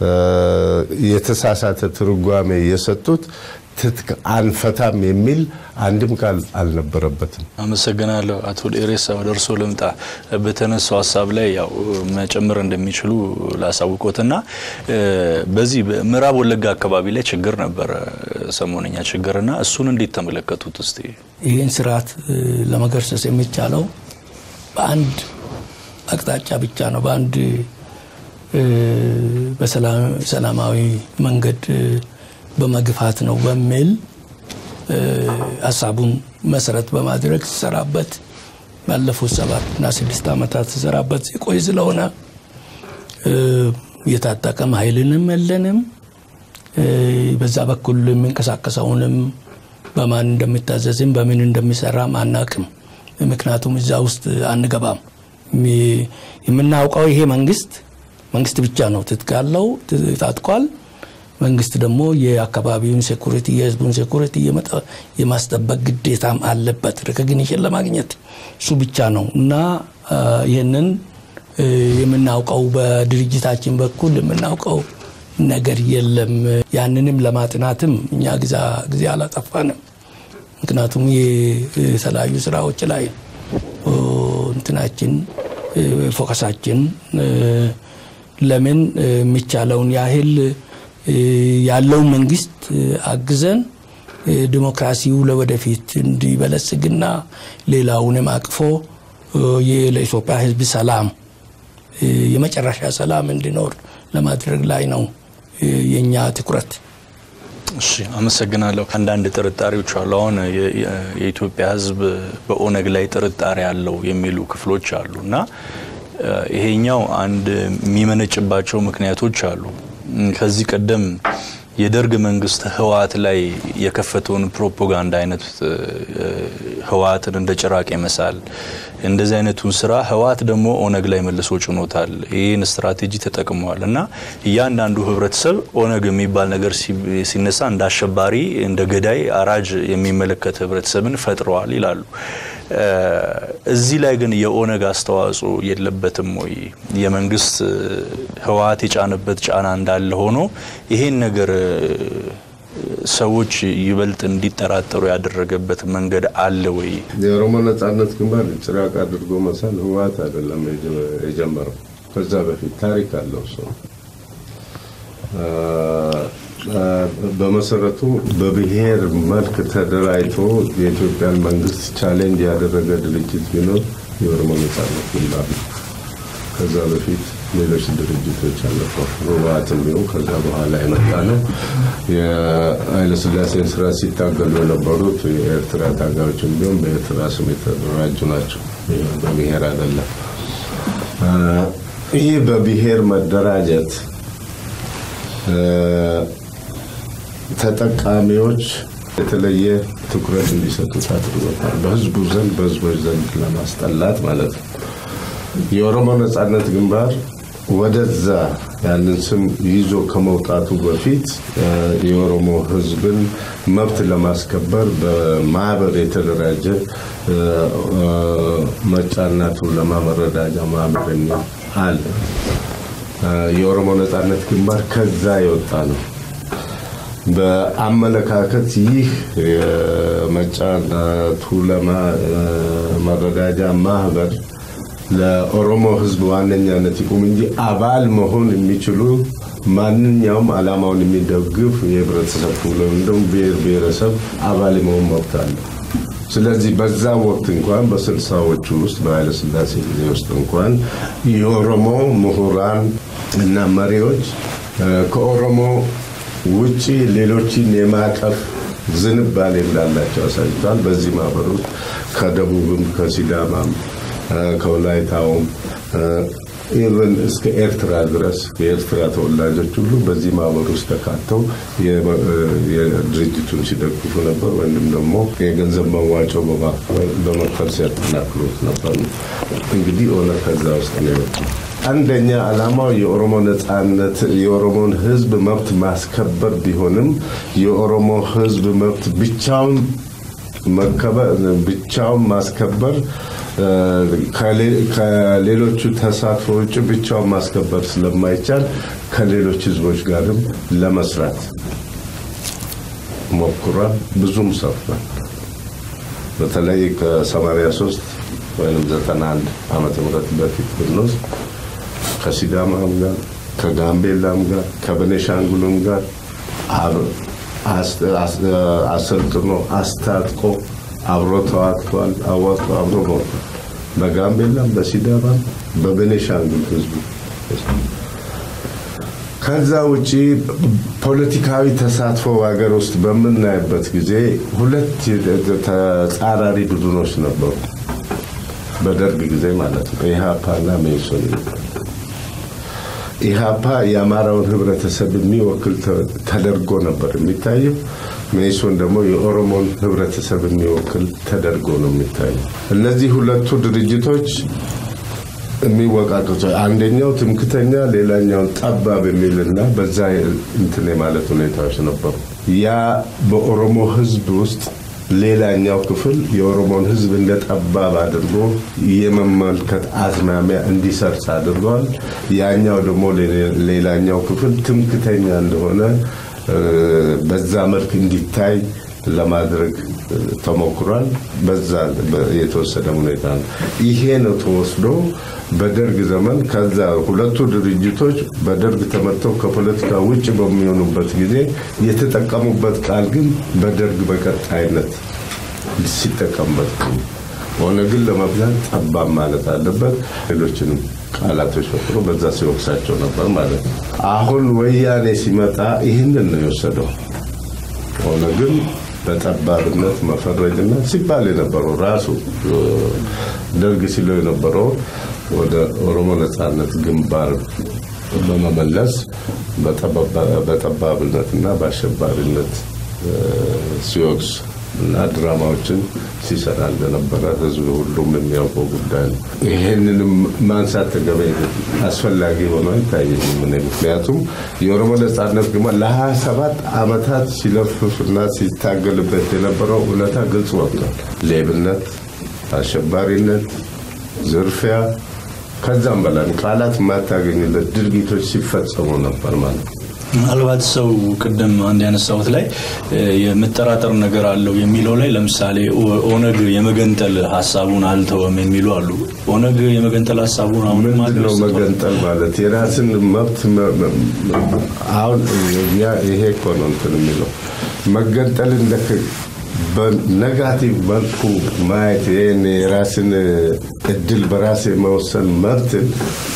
የተሳሳተ ትርጓሜ የሰጡት ትጥቅ አንፈታም የሚል አንድም ቃል አልነበረበትም። አመሰግናለሁ። አቶ ዴሬሳ ወደ እርስዎ ልምጣ። በተነሳው ሀሳብ ላይ ያው መጨመር እንደሚችሉ ላሳውቆትና በዚህ በምዕራብ ወለጋ አካባቢ ላይ ችግር ነበረ፣ ሰሞነኛ ችግርና እሱን እንዴት ተመለከቱት? እስቲ ይህን ስርዓት ለመገርሰስ የሚቻለው በአንድ አቅጣጫ ብቻ ነው። በአንድ በሰላማዊ መንገድ በመግፋት ነው በሚል ሀሳቡን መሰረት በማድረግ ሲሰራበት ባለፉት ሰባት እና ስድስት ዓመታት ሲሰራበት የቆይ ስለሆነ የታጠቀም ኃይልንም የለንም። በዛ በኩል የሚንቀሳቀሰውንም በማን እንደሚታዘዝም በምን እንደሚሰራም አናቅም። ምክንያቱም እዛ ውስጥ አንገባም። የምናውቀው ይሄ መንግስት መንግስት ብቻ ነው ትጥቅ ያለው ታጥቋል። መንግስት ደግሞ የአካባቢውን ሴኩሪቲ የህዝቡን ሴኩሪቲ የማስጠበቅ ግዴታም አለበት ሪኮግኒሽን ለማግኘት እሱ ብቻ ነው እና ይህንን የምናውቀው በድርጅታችን በኩል የምናውቀው ነገር የለም። ያንንም ለማጥናትም እኛ ጊዜ አላጠፋንም። ምክንያቱም የተለያዩ ስራዎች ላይ እንትናችን ፎከሳችን ለምን የሚቻለውን ያህል ያለውን መንግስት አግዘን ዲሞክራሲው ለወደፊት እንዲበለጽግና ሌላውንም አቅፎ ለኢትዮጵያ ህዝብ ሰላም የመጨረሻ ሰላም እንዲኖር ለማድረግ ላይ ነው የእኛ ትኩረት። እሺ፣ አመሰግናለሁ። አንዳንድ ጥርጣሬዎች አሉ። አሁን የኢትዮጵያ ህዝብ በኦነግ ላይ ጥርጣሬ አለው የሚሉ ክፍሎች አሉ እና ይሄኛው አንድ የሚመነጭባቸው ምክንያቶች አሉ። ከዚህ ቀደም የደርግ መንግስት ህወሓት ላይ የከፈተውን ፕሮፓጋንዳ አይነት ህወሓትን እንደ ጭራቅ መሳል እንደዚህ አይነቱን ስራ ህወሓት ደግሞ ኦነግ ላይ መልሶ ጭኖታል። ይህን ስትራቴጂ ተጠቅመዋል እና እያንዳንዱ ህብረተሰብ ኦነግ የሚባል ነገር ሲነሳ እንደ አሸባሪ፣ እንደ ገዳይ፣ አራጅ የሚመለከት ህብረተሰብን ፈጥረዋል ይላሉ። እዚህ ላይ ግን የኦነግ አስተዋጽኦ የለበትም ወይ? የመንግስት ህወሓት የጫነበት ጫና እንዳለ ሆኖ ይሄን ነገር ሰዎች ይበልጥ እንዲጠራጠሩ ያደረገበት መንገድ አለ ወይ? የኦሮሞ ነጻነት ግንባር ጭራቅ አድርጎ መሳል ህወሓት አይደለም የጀመረው። ከዛ በፊት ታሪክ አለው ሰው በመሰረቱ በብሔር መልክ ተደራጅቶ የኢትዮጵያን መንግስት ቻሌንጅ ያደረገ ድርጅት ቢኖር የኦሮሞ ነጻነት ግንባር ነው። ከዛ በፊት ሌሎች ድርጅቶች አልነበሩ። ህወሓትም ቢሆን ከዛ በኋላ የመጣ ነው። የኃይለስላሴን ስራ ሲታገሉ የነበሩት የኤርትራ ታጋዮችም ቢሆን በኤርትራ ስም የተደራጁ ናቸው። በብሔር አይደለም። ይህ በብሔር መደራጀት ተጠቃሚዎች የተለየ ትኩረት እንዲሰጡት አድርጎታል። በህዝቡ ዘንድ በህዝቦች ዘንድ ለማስጠላት ማለት ነው። የኦሮሞ ነጻነት ግንባር ወደዛ ያንን ስም ይዞ ከመውጣቱ በፊት የኦሮሞ ህዝብን መብት ለማስከበር በማህበር የተደራጀ መጫና ቱለማ መረዳጃ ማህበር የሚል አለ። የኦሮሞ ነጻነት ግንባር ከዛ የወጣ ነው። በአመለካከት ይህ የመጫና ቱለማ መረዳጃ ማህበር ለኦሮሞ ህዝብ ዋነኛነት ይቁም እንጂ አባል መሆን የሚችሉ ማንኛውም አላማውን የሚደግፍ የህብረተሰብ ክፍል እንደውም ብሔር ብሔረሰብ አባል መሆን መብት አለ። ስለዚህ በዛ ወቅት እንኳን በስልሳዎቹ ውስጥ በኃይለስላሴ ጊዜ ውስጥ እንኳን የኦሮሞ ምሁራን እና መሪዎች ከኦሮሞ ውጪ ሌሎችን የማቀፍ ዝንባሌ እንዳላቸው አሳይቷል። በዚህ ማህበር ውስጥ ከደቡብም ከሲዳማም ከወላይታውም ኢቨን እስከ ኤርትራ ድረስ የኤርትራ ተወላጆች ሁሉ በዚህ ማህበር ውስጥ ተካተው ድርጅቱን ሲደግፉ ነበር፣ ወይም ደግሞ የገንዘብ መዋጮ በመክፈል ሲያጠናክሩት ነበር። እንግዲህ ኦነግ ከዛ ውስጥ ነው የወጡ። አንደኛ ዓላማው የኦሮሞ ነጻነት የኦሮሞን ህዝብ መብት ማስከበር ቢሆንም የኦሮሞ ህዝብ መብት ብቻውን መከበር ብቻውን ማስከበር ከሌሎቹ ተሳትፎ ውጭ ብቻውን ማስከበር ስለማይቻል ከሌሎች ህዝቦች ጋርም ለመስራት ሞክሯል። ብዙም ሰርቷል። በተለይ ከ83 ወይም 91 ዓመተ ምህረት በፊት ብንወስድ ከሲዳማም ጋር ከጋምቤላም ጋር ከቤኒሻንጉልም ጋር አሰልጥኖ አስታጥቆ አብሮ ተዋግቷል። አዋጥቶ አብሮ ሞቷል። በጋምቤላም በሲዳማም በቤኒሻንጉል ህዝቡ ከዛ ውጪ ፖለቲካዊ ተሳትፎ ሀገር ውስጥ በምናይበት ጊዜ ሁለት ተጻራሪ ቡድኖች ነበሩ። በደርግ ጊዜ ማለት ነው። ኢህአፓና መኢሶን ኢህአፓ የአማራውን ህብረተሰብ የሚወክል ተደርጎ ነበር የሚታየው። መኢሶን ደግሞ የኦሮሞን ህብረተሰብ የሚወክል ተደርጎ ነው የሚታየው። እነዚህ ሁለቱ ድርጅቶች የሚወቃቀሱ አንደኛው ትምክተኛ፣ ሌላኛውን ጠባብ የሚልና በዛ እንትን የማለት ሁኔታዎች ነበሩ። ያ በኦሮሞ ህዝብ ውስጥ ሌላኛው ክፍል የኦሮሞን ህዝብ እንደ ጠባብ አድርጎ የመመልከት አዝማሚያ እንዲሰርጽ አድርገዋል። ያኛው ደግሞ ሌላኛው ክፍል ትምክተኛ እንደሆነ በዛ መልክ እንዲታይ ለማድረግ ተሞክሯል። በዛ የተወሰደ ሁኔታ ነው። ይሄ ነው ተወስዶ በደርግ ዘመን ከዛ ሁለቱ ድርጅቶች በደርግ ተመተው ከፖለቲካ ውጭ በሚሆኑበት ጊዜ የተጠቀሙበት ቃል ግን በደርግ በቀጣይነት ሲጠቀምበት ኦነግን ለመብላት ጠባብ ማለት አለበት። ሌሎችንም ቃላቶች ፈጥሮ በዛ ሲወቅሳቸው ነበር ማለት ነው። አሁን ወያኔ ሲመጣ ይህንን ነው የወሰደው። ኦነግን በጠባብነት መፈረጅና ሲባል የነበረው ራሱ ደርግ ሲለው የነበረው ወደ ኦሮሞ ነጻነት ግንባር በመመለስ በጠባብነትና በአሸባሪነት ሲወቅስ እና ድራማዎችን ሲሰራ እንደነበረ ህዝብ ሁሉም የሚያውቀው ጉዳይ ነው። ይሄንንም ማንሳት ተገቢ አስፈላጊ ሆኖ አይታየኝም። ምክንያቱም የኦሮሞ ነጻነት ግንባር ለሀያ ሰባት ዓመታት ሲለፍፍና ሲታገልበት የነበረው እውነታ ግልጽ ወጥቷል። ሌብነት፣ አሸባሪነት፣ ዝርፊያ ከዛም በላይ ቃላት የማታገኝለት ድርጊቶች ሲፈጸሙ ነበር ማለት ነው። ምናልባት ሰው ቅድም አንድ ያነሳሁት ላይ የመጠራጠር ነገር አለው የሚለው ላይ ለምሳሌ ኦነግ የመገንጠል ሀሳቡን አልተወም የሚሉ አሉ። ኦነግ የመገንጠል ሀሳቡን አሁንም ምንድን ነው መገንጠል ማለት? የራስን መብት አሁን እኛ ይሄ እኮ ነው እንትን የሚለው መገንጠል እንደ በነጋቲቭ መልኩ ማየት ይህን የራስን እድል በራስ የመወሰን መብትን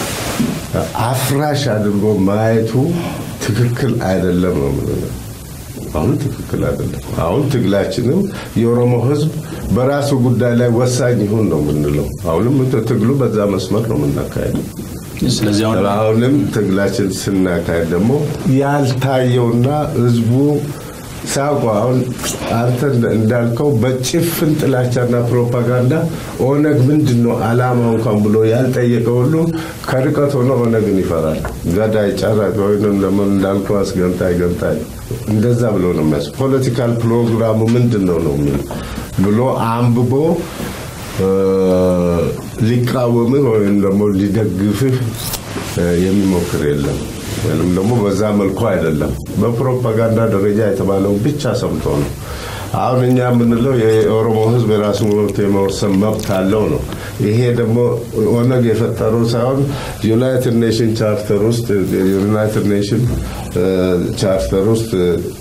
አፍራሽ አድርጎ ማየቱ ትክክል አይደለም ነው የምንለው። አሁን ትክክል አይደለም። አሁን ትግላችንም የኦሮሞ ሕዝብ በራሱ ጉዳይ ላይ ወሳኝ ይሁን ነው የምንለው። አሁንም ትግሉ በዛ መስመር ነው የምናካሄደው። ስለዚህ አሁንም ትግላችን ስናካሄድ ደግሞ ያልታየውና ሕዝቡ ሳቋ አሁን አንተ እንዳልከው በጭፍን ጥላቻና ፕሮፓጋንዳ ኦነግ ምንድን ነው አላማው እንኳን ብሎ ያልጠየቀ ሁሉ ከርቀት ሆኖ ኦነግን ይፈራል። ገዳይ፣ ጨራጭ ወይም ደግሞ እንዳልከው አስገንጣይ፣ ገንጣይ እንደዛ ብሎ ነው የሚያስ ፖለቲካል ፕሮግራሙ ምንድን ነው ነው የሚል ብሎ አንብቦ ሊቃወምህ ወይም ደግሞ ሊደግፍህ የሚሞክር የለም። ወይም ደግሞ በዛ መልኩ አይደለም። በፕሮፓጋንዳ ደረጃ የተባለው ብቻ ሰምቶ ነው። አሁን እኛ የምንለው የኦሮሞ ሕዝብ የራሱ መብት የመወሰን መብት አለው ነው። ይሄ ደግሞ ኦነግ የፈጠረው ሳይሆን ዩናይትድ ኔሽን ቻርተር ውስጥ ዩናይትድ ኔሽን ቻርተር ውስጥ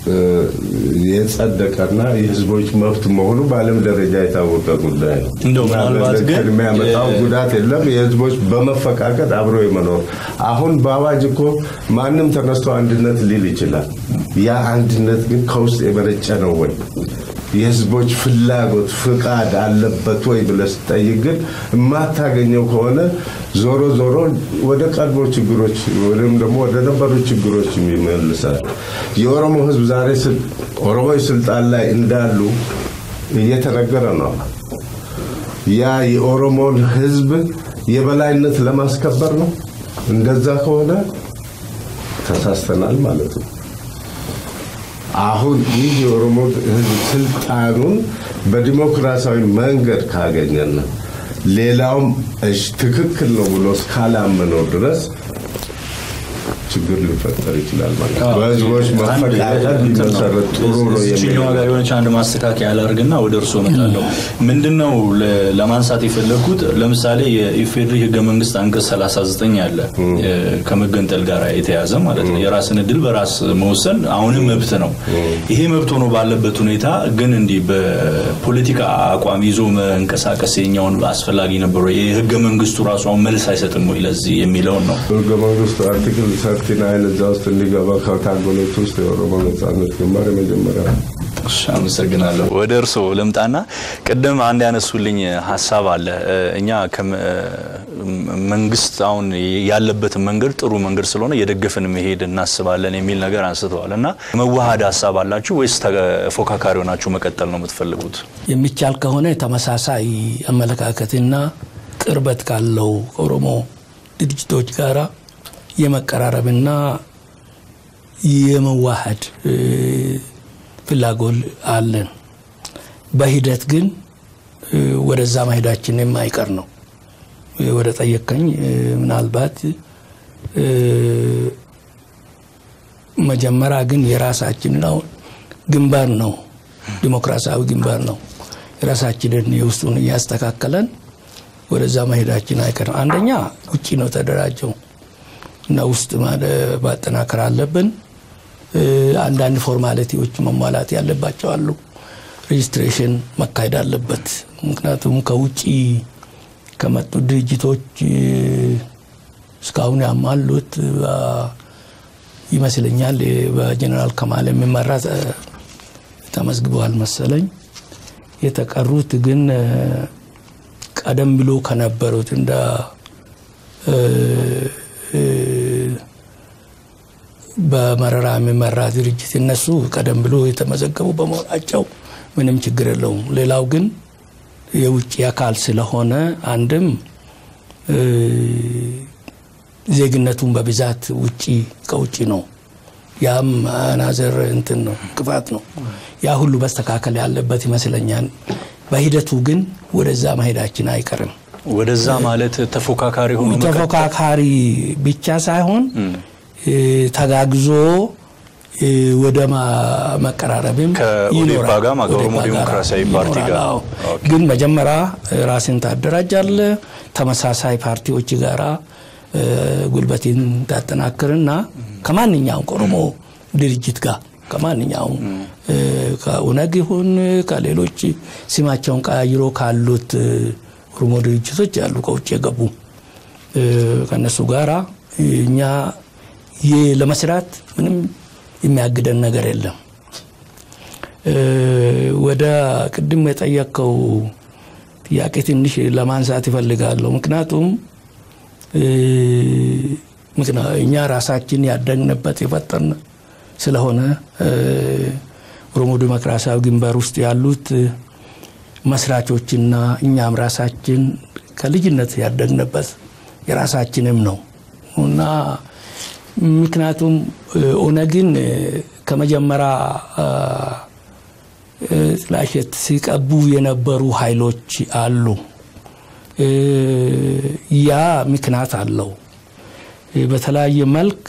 የጸደቀና የህዝቦች መብት መሆኑ በዓለም ደረጃ የታወቀ ጉዳይ ነው። እንደው ምናልባት ግን የሚያመጣው ጉዳት የለም። የህዝቦች በመፈቃቀድ አብሮ የመኖር አሁን በአዋጅ እኮ ማንም ተነስቶ አንድነት ሊል ይችላል። ያ አንድነት ግን ከውስጥ የመነጨ ነው ወይ የህዝቦች ፍላጎት ፍቃድ አለበት ወይ ብለህ ስጠይቅ ግን የማታገኘው ከሆነ ዞሮ ዞሮ ወደ ቀድሞ ችግሮች ወይም ደግሞ ወደ ነበሩ ችግሮች ይመልሳል። የኦሮሞ ህዝብ ዛሬ ኦሮሞዎች ስልጣን ላይ እንዳሉ እየተነገረ ነው። ያ የኦሮሞን ህዝብ የበላይነት ለማስከበር ነው። እንደዛ ከሆነ ተሳስተናል ማለት ነው። አሁን ይህ የኦሮሞ ህዝብ ስልጣኑን በዲሞክራሲያዊ መንገድ ካገኘን ሌላውም እሺ ትክክል ነው ብሎ እስካላመነው ድረስ ችግር ሊፈጠር ይችላል ማለት ነው። በህዝቦች መፈቃቀል ሊመሰረት ጥሩ ነው የሚለው ጋር የሆነች አንድ ማስተካከያ ያላርግና ወደ እርሶ እመጣለሁ። ምንድነው ለማንሳት የፈለግኩት ለምሳሌ የኢፌድሪ ህገ መንግስት አንቀጽ 39 አለ ከመገንጠል ጋር የተያዘ ማለት ነው። የራስን እድል በራስ መወሰን አሁንም መብት ነው። ይሄ መብት ሆኖ ባለበት ሁኔታ ግን እንዲህ በፖለቲካ አቋም ይዞ መንቀሳቀስ የኛውን አስፈላጊ ነበረ። የህገ መንግስቱ ራሱ አሁን መልስ አይሰጥም ወይ ለዚህ የሚለውን ነው ህገ መንግስቱ አርቲክል ሰርቲ ናይን እዛ ውስጥ እንዲገባ ከታገሎች ውስጥ የኦሮሞ ነጻነት ግንባር የመጀመሪያ አመሰግናለሁ። ወደ እርስዎ ልምጣና ቅድም አንድ ያነሱልኝ ሀሳብ አለ። እኛ መንግስት አሁን ያለበትን መንገድ ጥሩ መንገድ ስለሆነ የደገፍን መሄድ እናስባለን የሚል ነገር አንስተዋል እና መዋሃድ ሀሳብ አላችሁ ወይስ ተፎካካሪ ሆናችሁ መቀጠል ነው የምትፈልጉት? የሚቻል ከሆነ ተመሳሳይ አመለካከትና ቅርበት ካለው ከኦሮሞ ድርጅቶች ጋራ የመቀራረብና የመዋሃድ ፍላጎት አለን። በሂደት ግን ወደዛ መሄዳችን የማይቀር ነው። ወደ ጠየቀኝ ምናልባት መጀመሪያ ግን የራሳችንን አሁን ግንባር ነው፣ ዲሞክራሲያዊ ግንባር ነው። የራሳችንን የውስጡን እያስተካከለን ወደዛ መሄዳችን አይቀርም። አንደኛ ውጭ ነው ተደራጀው እና ውስጥ ማጠናከር አለብን። አንዳንድ ፎርማሊቲዎች መሟላት ያለባቸው አሉ። ሬጅስትሬሽን መካሄድ አለበት። ምክንያቱም ከውጭ ከመጡ ድርጅቶች እስካሁን ያሟሉት ይመስለኛል በጀኔራል ከማል የሚመራ ተመዝግበዋል መሰለኝ። የተቀሩት ግን ቀደም ብሎ ከነበሩት እንደ በመረራ የሚመራ ድርጅት እነሱ ቀደም ብሎ የተመዘገቡ በመሆናቸው ምንም ችግር የለውም። ሌላው ግን የውጭ አካል ስለሆነ አንድም ዜግነቱን በብዛት ውጭ ከውጭ ነው። ያም አናዘር እንትን ነው እንቅፋት ነው። ያ ሁሉ መስተካከል ያለበት ይመስለኛል። በሂደቱ ግን ወደዛ መሄዳችን አይቀርም። ወደዛ ማለት ተፎካካሪ ሆኖ ተፎካካሪ ብቻ ሳይሆን ተጋግዞ ወደ መቀራረብም ከኦዴፓ ጋር ከኦሮሞ ዴሞክራሲያዊ ፓርቲ ጋር ግን መጀመሪያ ራስን ታደራጃለ ተመሳሳይ ፓርቲዎች ጋራ ጉልበትን ታጠናክርና ከማንኛውም ከኦሮሞ ድርጅት ጋር ከማንኛውም ከኦነግ ይሁን ከሌሎች ስማቸውን ቀያይሮ ካሉት ኦሮሞ ድርጅቶች ያሉ ከውጭ የገቡ ከነሱ ጋራ እኛ ለመስራት ምንም የሚያግደን ነገር የለም። ወደ ቅድም የጠየቀው ጥያቄ ትንሽ ለማንሳት ይፈልጋለሁ። ምክንያቱም እኛ ራሳችን ያደግንበት የፈጠርን ስለሆነ ኦሮሞ ዴሞክራሲያዊ ግንባር ውስጥ ያሉት መስራቾችና እኛም ራሳችን ከልጅነት ያደግንበት የራሳችንም ነው እና ምክንያቱም ኦነግን ከመጀመሪያ ጥላሸት ሲቀቡ የነበሩ ኃይሎች አሉ። ያ ምክንያት አለው። በተለያየ መልክ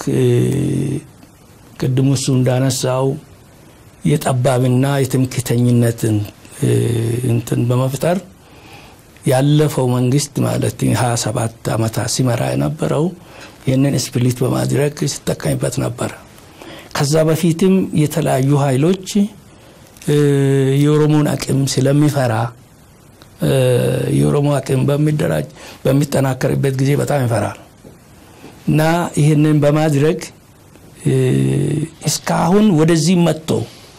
ቅድም እሱ እንዳነሳው የጠባብና የትምክተኝነትን እንትን በመፍጠር ያለፈው መንግስት ማለት 27 ዓመታት ሲመራ የነበረው ይህንን ስፕሊት በማድረግ ሲጠቀምበት ነበር። ከዛ በፊትም የተለያዩ ኃይሎች የኦሮሞን አቅም ስለሚፈራ የኦሮሞ አቅም በሚደራጅ በሚጠናከርበት ጊዜ በጣም ይፈራል እና ይህንን በማድረግ እስካሁን ወደዚህ መጥቶ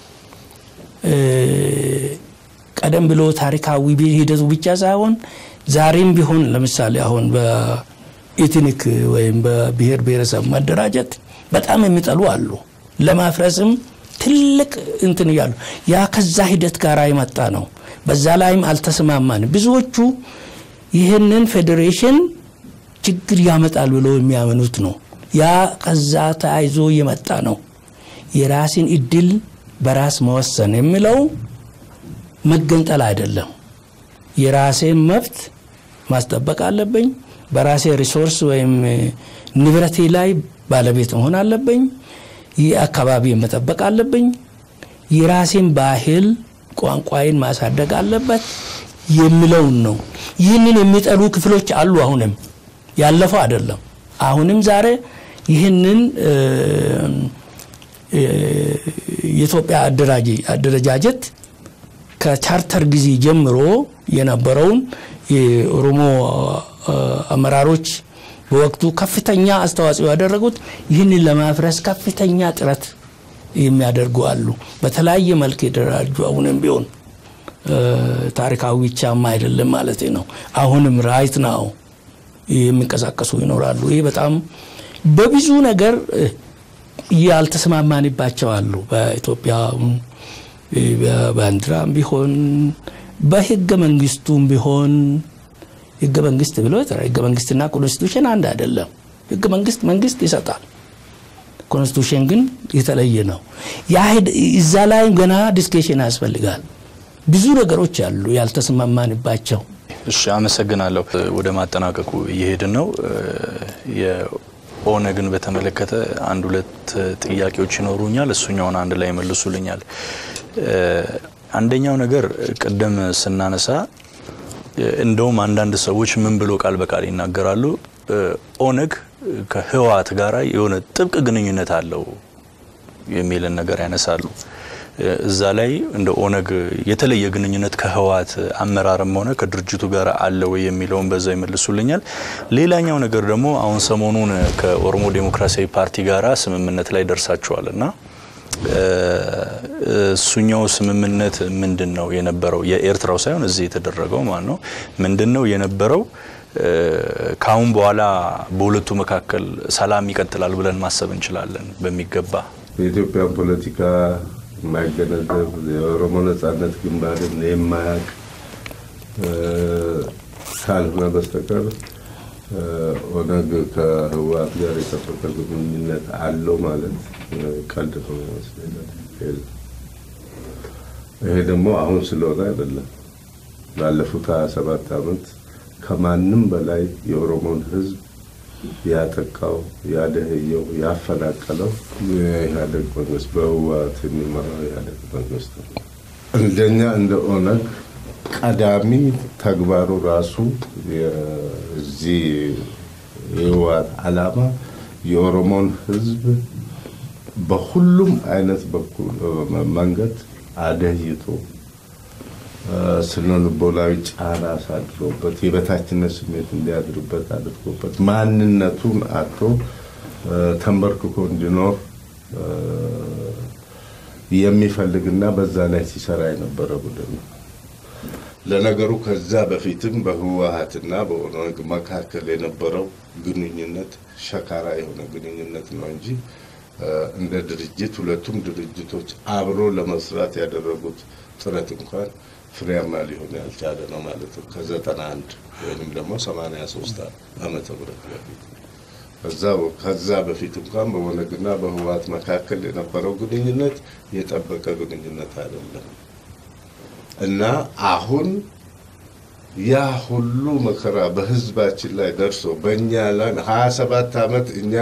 ቀደም ብሎ ታሪካዊ ሂደቱ ብቻ ሳይሆን ዛሬም ቢሆን ለምሳሌ አሁን በኢትኒክ ወይም በብሔር ብሔረሰብ መደራጀት በጣም የሚጠሉ አሉ። ለማፍረስም ትልቅ እንትን እያሉ ያ ከዛ ሂደት ጋር የመጣ ነው። በዛ ላይም አልተስማማን። ብዙዎቹ ይህንን ፌዴሬሽን ችግር ያመጣል ብለው የሚያምኑት ነው። ያ ከዛ ተያይዞ የመጣ ነው። የራስን እድል በራስ መወሰን የሚለው መገንጠል አይደለም። የራሴን መብት ማስጠበቅ አለብኝ። በራሴ ሪሶርስ ወይም ንብረቴ ላይ ባለቤት መሆን አለብኝ። ይህ አካባቢ መጠበቅ አለብኝ። የራሴን ባህል ቋንቋዬን ማሳደግ አለበት የሚለውን ነው። ይህንን የሚጠሉ ክፍሎች አሉ። አሁንም ያለፈው አይደለም። አሁንም ዛሬ ይህንን የኢትዮጵያ አደረጃጀት ከቻርተር ጊዜ ጀምሮ የነበረውን የኦሮሞ አመራሮች በወቅቱ ከፍተኛ አስተዋጽኦ ያደረጉት ይህንን ለማፍረስ ከፍተኛ ጥረት የሚያደርጉ አሉ። በተለያየ መልክ የደራጁ አሁንም ቢሆን ታሪካዊ ብቻማ አይደለም ማለት ነው። አሁንም ራይት ናው የሚንቀሳቀሱ ይኖራሉ። ይህ በጣም በብዙ ነገር ያልተስማማንባቸው አሉ። በኢትዮጵያ በባንዲራም ቢሆን በህገ መንግስቱም ቢሆን ህገ መንግስት ብሎ ህገ መንግስትና ኮንስቲቱሽን አንድ አይደለም። ህገ መንግስት መንግስት ይሰጣል። ኮንስቲቱሽን ግን የተለየ ነው። እዛ ላይ ገና ዲስኬሽን ያስፈልጋል። ብዙ ነገሮች አሉ ያልተስማማንባቸው። እሺ፣ አመሰግናለሁ። ወደ ማጠናቀቁ እየሄድን ነው። የኦነግን በተመለከተ አንድ ሁለት ጥያቄዎች ይኖሩኛል። እሱኛውን አንድ ላይ መልሱልኛል። አንደኛው ነገር ቅድም ስናነሳ እንደውም አንዳንድ ሰዎች ምን ብሎ ቃል በቃል ይናገራሉ፣ ኦነግ ከህወሓት ጋር የሆነ ጥብቅ ግንኙነት አለው የሚልን ነገር ያነሳሉ። እዛ ላይ እንደ ኦነግ የተለየ ግንኙነት ከህወሓት አመራርም ሆነ ከድርጅቱ ጋር አለ ወይ የሚለውን በዛ ይመልሱልኛል። ሌላኛው ነገር ደግሞ አሁን ሰሞኑን ከኦሮሞ ዴሞክራሲያዊ ፓርቲ ጋር ስምምነት ላይ ደርሳችኋል እና እሱኛው ስምምነት ምንድን ነው የነበረው? የኤርትራው ሳይሆን እዚህ የተደረገው ማለት ነው። ምንድን ነው የነበረው? ከአሁን በኋላ በሁለቱ መካከል ሰላም ይቀጥላል ብለን ማሰብ እንችላለን በሚገባ የኢትዮጵያ ፖለቲካ የማይገነዘብ የኦሮሞ ነጻነት ግንባርን የማያውቅ ካልሆነ በስተቀር ኦነግ ከህወሓት ጋር የጠበቀ ግንኙነት አለው ማለት ቀልድ ነው ይመስለኛል። ይሄ ደግሞ አሁን ስለሆነ አይደለም። ላለፉት ሀያ ሰባት ዓመት ከማንም በላይ የኦሮሞን ህዝብ ያጠቃው፣ ያደህየው፣ ያፈናቀለው የኢህአዴግ መንግስት በህወሓት የሚመራው የኢህአዴግ መንግስት ነው። እንደኛ እንደ ኦነግ ቀዳሚ ተግባሩ ራሱ የዚህ የህወሓት ዓላማ የኦሮሞን ህዝብ በሁሉም አይነት በኩል መንገድ አደህይቶ ስነ ልቦናዊ ጫና አሳድሮበት የበታችነት ስሜት እንዲያድርበት አድርጎበት ማንነቱን አቶ ተንበርክኮ እንዲኖር የሚፈልግና በዛ ላይ ሲሰራ የነበረ ቡድን ነው። ለነገሩ ከዛ በፊትም በህወሓትና በኦነግ መካከል የነበረው ግንኙነት ሸካራ የሆነ ግንኙነት ነው እንጂ እንደ ድርጅት ሁለቱም ድርጅቶች አብሮ ለመስራት ያደረጉት ጥረት እንኳን ፍሬያማ ሊሆን ያልቻለ ነው ማለት ነው። ከዘጠና አንድ ወይም ደግሞ ሰማንያ ሶስት ዓመተ ምህረት በፊት ከዛ በፊት እንኳን በኦነግና በህወሓት መካከል የነበረው ግንኙነት የጠበቀ ግንኙነት አይደለም እና አሁን ያ ሁሉ መከራ በህዝባችን ላይ ደርሶ በእኛ ላይ ሀያ ሰባት ዓመት እኛ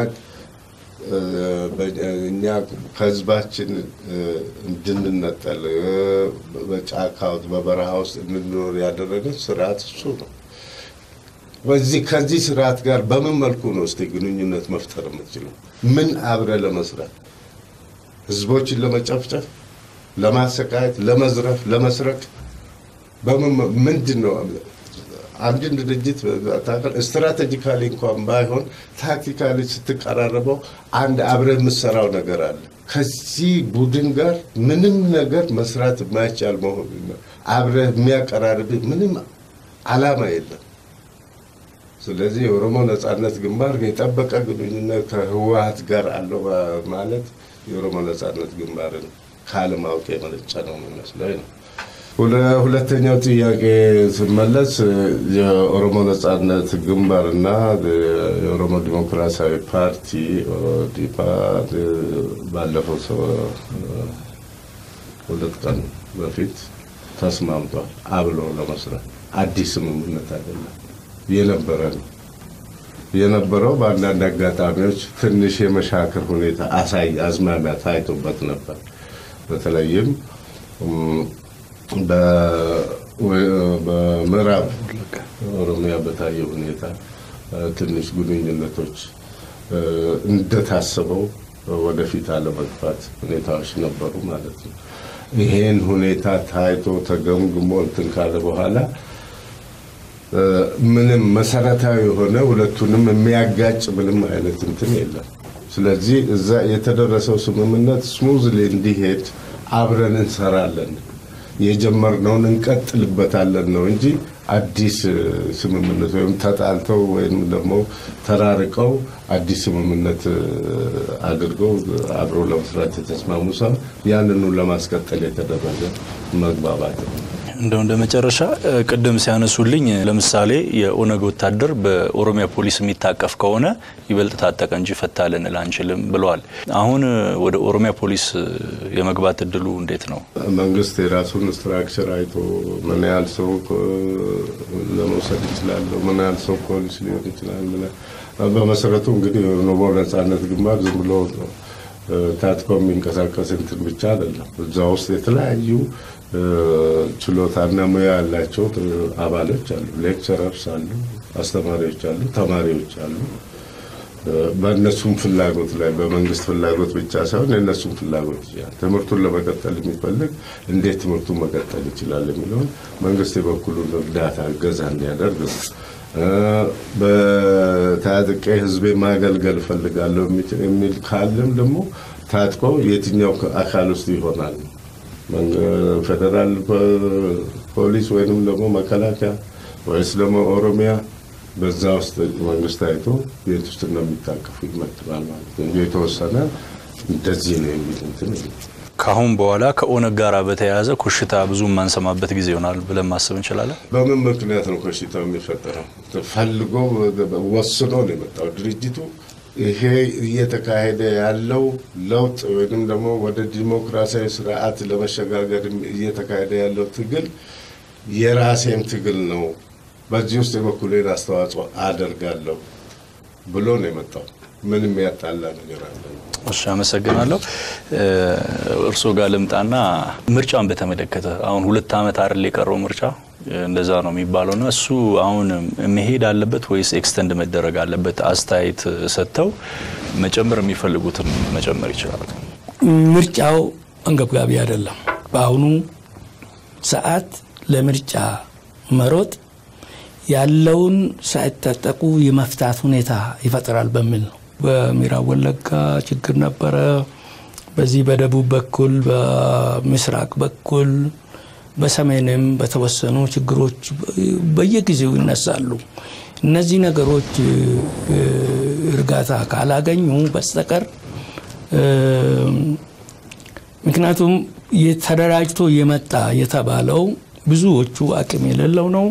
እኛ ከህዝባችን እንድንነጠል በጫካ ውስጥ በበረሃ ውስጥ እንድንኖር ያደረገ ስርዓት እሱ ነው። በዚህ ከዚህ ስርዓት ጋር በምን መልኩ ነው እስቲ ግንኙነት መፍጠር የምትችለው? ምን አብረ ለመስራት ህዝቦችን ለመጨፍጨፍ፣ ለማሰቃየት፣ ለመዝረፍ፣ ለመስረቅ በምን ምንድን ነው አንድን ድርጅት ስትራቴጂካሊ እንኳን ባይሆን ታክቲካሊ ስትቀራረበው አንድ አብረ የምሰራው ነገር አለ። ከዚህ ቡድን ጋር ምንም ነገር መስራት የማይቻል መሆኑ አብረ የሚያቀራርብ ምንም አላማ የለም። ስለዚህ የኦሮሞ ነጻነት ግንባር የጠበቀ ግንኙነት ከህወሓት ጋር አለው ማለት የኦሮሞ ነጻነት ግንባርን ካለማወቅ የመነጨ ነው የሚመስለኝ ነው። ሁለተኛው ጥያቄ ስመለስ የኦሮሞ ነጻነት ግንባርና የኦሮሞ ዲሞክራሲያዊ ፓርቲ ኦዲፓ ባለፈው ሰው ሁለት ቀን በፊት ተስማምቷል አብሎ ለመስራት። አዲስ ስምምነት አይደለም፣ የነበረ ነው። የነበረው በአንዳንድ አጋጣሚዎች ትንሽ የመሻከር ሁኔታ አሳይ አዝማሚያ ታይቶበት ነበር። በተለይም በምዕራብ ኦሮሚያ በታየ ሁኔታ ትንሽ ግንኙነቶች እንደታሰበው ወደፊት አለመግፋት ሁኔታዎች ነበሩ ማለት ነው። ይሄን ሁኔታ ታይቶ ተገምግሞ እንትን ካለ በኋላ ምንም መሰረታዊ የሆነ ሁለቱንም የሚያጋጭ ምንም አይነት እንትን የለም። ስለዚህ እዛ የተደረሰው ስምምነት ስሙዝሊ እንዲሄድ አብረን እንሰራለን የጀመርነውን እንቀጥልበታለን ነው እንጂ አዲስ ስምምነት ወይም ተጣልተው ወይም ደግሞ ተራርቀው አዲስ ስምምነት አድርገው አብሮ ለመስራት የተስማሙ ሰው ያንኑ ለማስቀጠል የተደረገ መግባባት ነው። እንደው እንደ መጨረሻ ቅድም ሲያነሱልኝ ለምሳሌ የኦነግ ወታደር በኦሮሚያ ፖሊስ የሚታቀፍ ከሆነ ይበልጥ ታጠቀ እንጂ ፈታ ልንል አንችልም ብለዋል። አሁን ወደ ኦሮሚያ ፖሊስ የመግባት እድሉ እንዴት ነው? መንግስት የራሱን ስትራክቸር አይቶ ምን ያህል ሰው ለመውሰድ ይችላል፣ ምን ያህል ሰው ፖሊስ ሊሆን ይችላል። በመሰረቱ እንግዲህ የኦሮሞ ነጻነት ግንባር ዝም ብሎ ታጥቆ የሚንቀሳቀስ እንትን ብቻ አይደለም። እዛ ውስጥ የተለያዩ ችሎታና ሙያ ያላቸው አባሎች አሉ። ሌክቸረርስ አሉ፣ አስተማሪዎች አሉ፣ ተማሪዎች አሉ። በእነሱም ፍላጎት ላይ በመንግስት ፍላጎት ብቻ ሳይሆን የእነሱም ፍላጎት ይችላል። ትምህርቱን ለመቀጠል የሚፈልግ እንዴት ትምህርቱን መቀጠል ይችላል የሚለውን መንግስት የበኩሉን እርዳታ እገዛ እንዲያደርግ ነው። በታጥቄ ህዝቤ ማገልገል እፈልጋለሁ የሚል ካለም ደግሞ ታጥቆ የትኛው አካል ውስጥ ይሆናል ፌዴራል ፖሊስ ወይንም ደግሞ መከላከያ ወይስ ደግሞ ኦሮሚያ በዛ ውስጥ መንግስት አይቶ ቤት ውስጥ እንደሚታቀፉ ይመድባል ማለት ነው። የተወሰነ እንደዚህ ነው የሚል እንትን ከአሁን በኋላ ከኦነግ ጋር በተያያዘ ኮሽታ ብዙ የማንሰማበት ጊዜ ይሆናል ብለን ማሰብ እንችላለን። በምን ምክንያት ነው ኮሽታው የሚፈጠረው? ፈልጎ ወስኖ ነው የመጣው ድርጅቱ ይሄ እየተካሄደ ያለው ለውጥ ወይም ደግሞ ወደ ዲሞክራሲያዊ ስርዓት ለመሸጋገር እየተካሄደ ያለው ትግል የራሴም ትግል ነው፣ በዚህ ውስጥ የበኩሌን አስተዋጽኦ አደርጋለሁ ብሎ ነው የመጣው። ምንም ያጣላ ነገር አለ? እሺ፣ አመሰግናለሁ። እርስዎ ጋር ልምጣና ምርጫን በተመለከተ አሁን ሁለት ዓመት አይደል የቀረው ምርጫ እንደዛ ነው የሚባለው እና እሱ አሁን መሄድ አለበት ወይስ ኤክስተንድ መደረግ አለበት? አስተያየት ሰጥተው መጨመር የሚፈልጉትን መጨመር ይችላሉ። ምርጫው አንገብጋቢ አይደለም። በአሁኑ ሰዓት ለምርጫ መሮጥ ያለውን ሳይታጠቁ የመፍታት ሁኔታ ይፈጥራል በሚል ነው። በምዕራብ ወለጋ ችግር ነበረ። በዚህ በደቡብ በኩል በምስራቅ በኩል በሰሜንም በተወሰኑ ችግሮች በየጊዜው ይነሳሉ። እነዚህ ነገሮች እርጋታ ካላገኙ በስተቀር ምክንያቱም ተደራጅቶ የመጣ የተባለው ብዙዎቹ አቅም የሌለው ነው።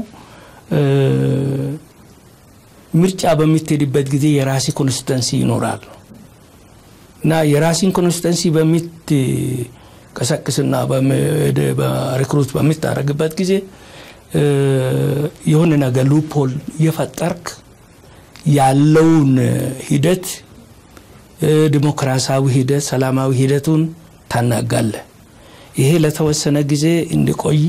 ምርጫ በምትሄድበት ጊዜ የራሲ ኮንስቲተንሲ ይኖራል እና የራሲን ኮንስቲተንሲ በምትቀሰቅስና ሪክሩት በምታደርግበት ጊዜ የሆነ ነገር ሉፖል የፈጠርክ ያለውን ሂደት ዲሞክራሲያዊ ሂደት ሰላማዊ ሂደቱን ታናጋለህ። ይሄ ለተወሰነ ጊዜ እንዲቆይ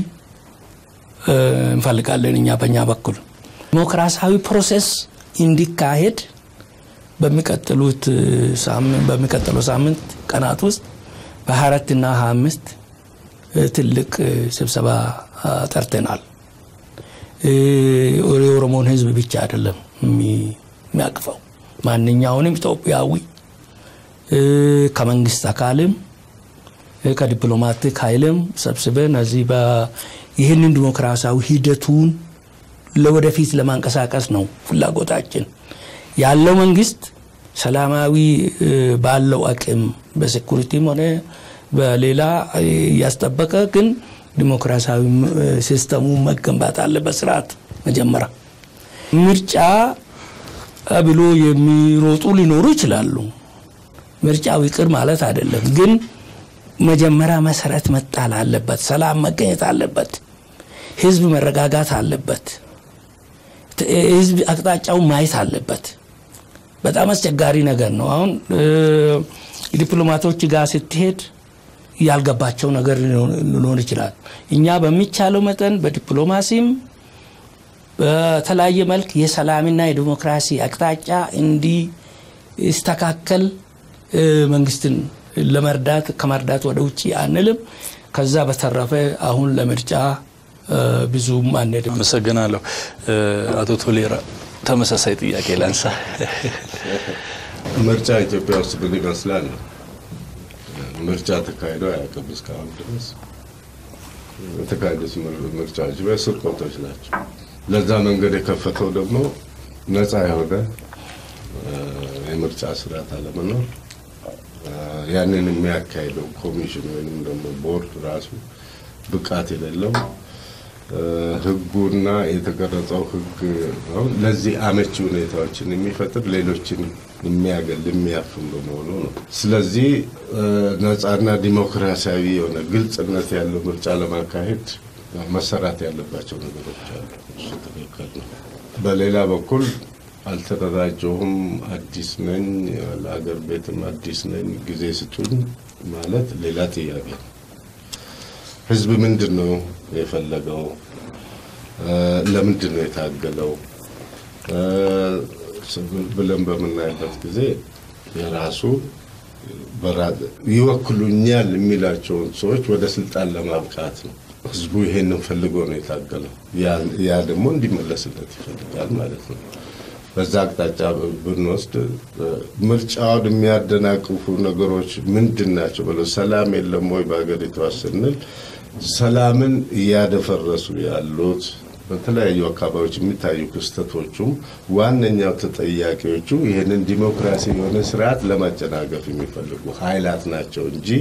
እንፈልጋለን እኛ በእኛ በኩል ዲሞክራሲያዊ ፕሮሴስ እንዲካሄድ በሚቀጥሉት በሚቀጥለው ሳምንት ቀናት ውስጥ በ24 እና 25 ትልቅ ስብሰባ ጠርተናል። የኦሮሞን ሕዝብ ብቻ አይደለም የሚያቅፈው ማንኛውንም ኢትዮጵያዊ ከመንግስት አካልም ከዲፕሎማቲክ ኃይልም ሰብስበን እዚህ ይህንን ዲሞክራሲያዊ ሂደቱን ለወደፊት ለማንቀሳቀስ ነው ፍላጎታችን። ያለው መንግስት ሰላማዊ ባለው አቅም በሴኩሪቲም ሆነ በሌላ እያስጠበቀ ግን ዲሞክራሲያዊ ሲስተሙ መገንባት አለበት። ስርዓት መጀመሪያ ምርጫ ብሎ የሚሮጡ ሊኖሩ ይችላሉ። ምርጫው ይቅር ማለት አይደለም፣ ግን መጀመሪያ መሰረት መጣል አለበት። ሰላም መገኘት አለበት። ህዝብ መረጋጋት አለበት። ህዝብ አቅጣጫው ማየት አለበት። በጣም አስቸጋሪ ነገር ነው። አሁን ዲፕሎማቶች ጋር ስትሄድ ያልገባቸው ነገር ሊኖር ይችላል። እኛ በሚቻለው መጠን በዲፕሎማሲም በተለያየ መልክ የሰላምና የዲሞክራሲ አቅጣጫ እንዲስተካከል መንግስትን ለመርዳት ከመርዳት ወደ ውጭ አንልም። ከዛ በተረፈ አሁን ለምርጫ ብዙም አንሄድም። አመሰግናለሁ። አቶ ቶሌራ ተመሳሳይ ጥያቄ ላንሳ። ምርጫ ኢትዮጵያ ውስጥ ምን ይመስላል? ምርጫ ተካሂዶ አያውቅም እስካሁን ድረስ። የተካሄዱት ምርጫዎች በስርቆቶች ናቸው። ለዛ መንገድ የከፈተው ደግሞ ነፃ የሆነ የምርጫ ስርዓት አለመኖር፣ ያንን የሚያካሂደው ኮሚሽን ወይም ደግሞ ቦርድ ራሱ ብቃት የሌለው ህጉና የተቀረጸው ህግ ለዚህ አመቺ ሁኔታዎችን የሚፈጥር ሌሎችን የሚያገል የሚያፍን በመሆኑ ነው። ስለዚህ ነፃና ዲሞክራሲያዊ የሆነ ግልጽነት ያለው ምርጫ ለማካሄድ መሰራት ያለባቸው ነገሮች አሉ። እሱ ትክክል ነው። በሌላ በኩል አልተደራጀሁም፣ አዲስ ነኝ፣ ለአገር ቤትም አዲስ ነኝ፣ ጊዜ ስጡኝ ማለት ሌላ ጥያቄ ነው። ህዝብ ምንድን ነው የፈለገው? ለምንድን ነው የታገለው ብለን በምናይበት ጊዜ የራሱ ይወክሉኛል የሚላቸውን ሰዎች ወደ ስልጣን ለማብቃት ነው። ህዝቡ ይሄንን ፈልጎ ነው የታገለው። ያ ደግሞ እንዲመለስለት ይፈልጋል ማለት ነው። በዛ አቅጣጫ ብንወስድ ምርጫውን የሚያደናቅፉ ነገሮች ምንድን ናቸው ብለው ሰላም የለም ወይ በሀገሪቷ ስንል ሰላምን እያደፈረሱ ያሉት በተለያዩ አካባቢዎች የሚታዩ ክስተቶቹም ዋነኛው ተጠያቂዎቹ ይህንን ዲሞክራሲ የሆነ ስርዓት ለማጨናገፍ የሚፈልጉ ኃይላት ናቸው እንጂ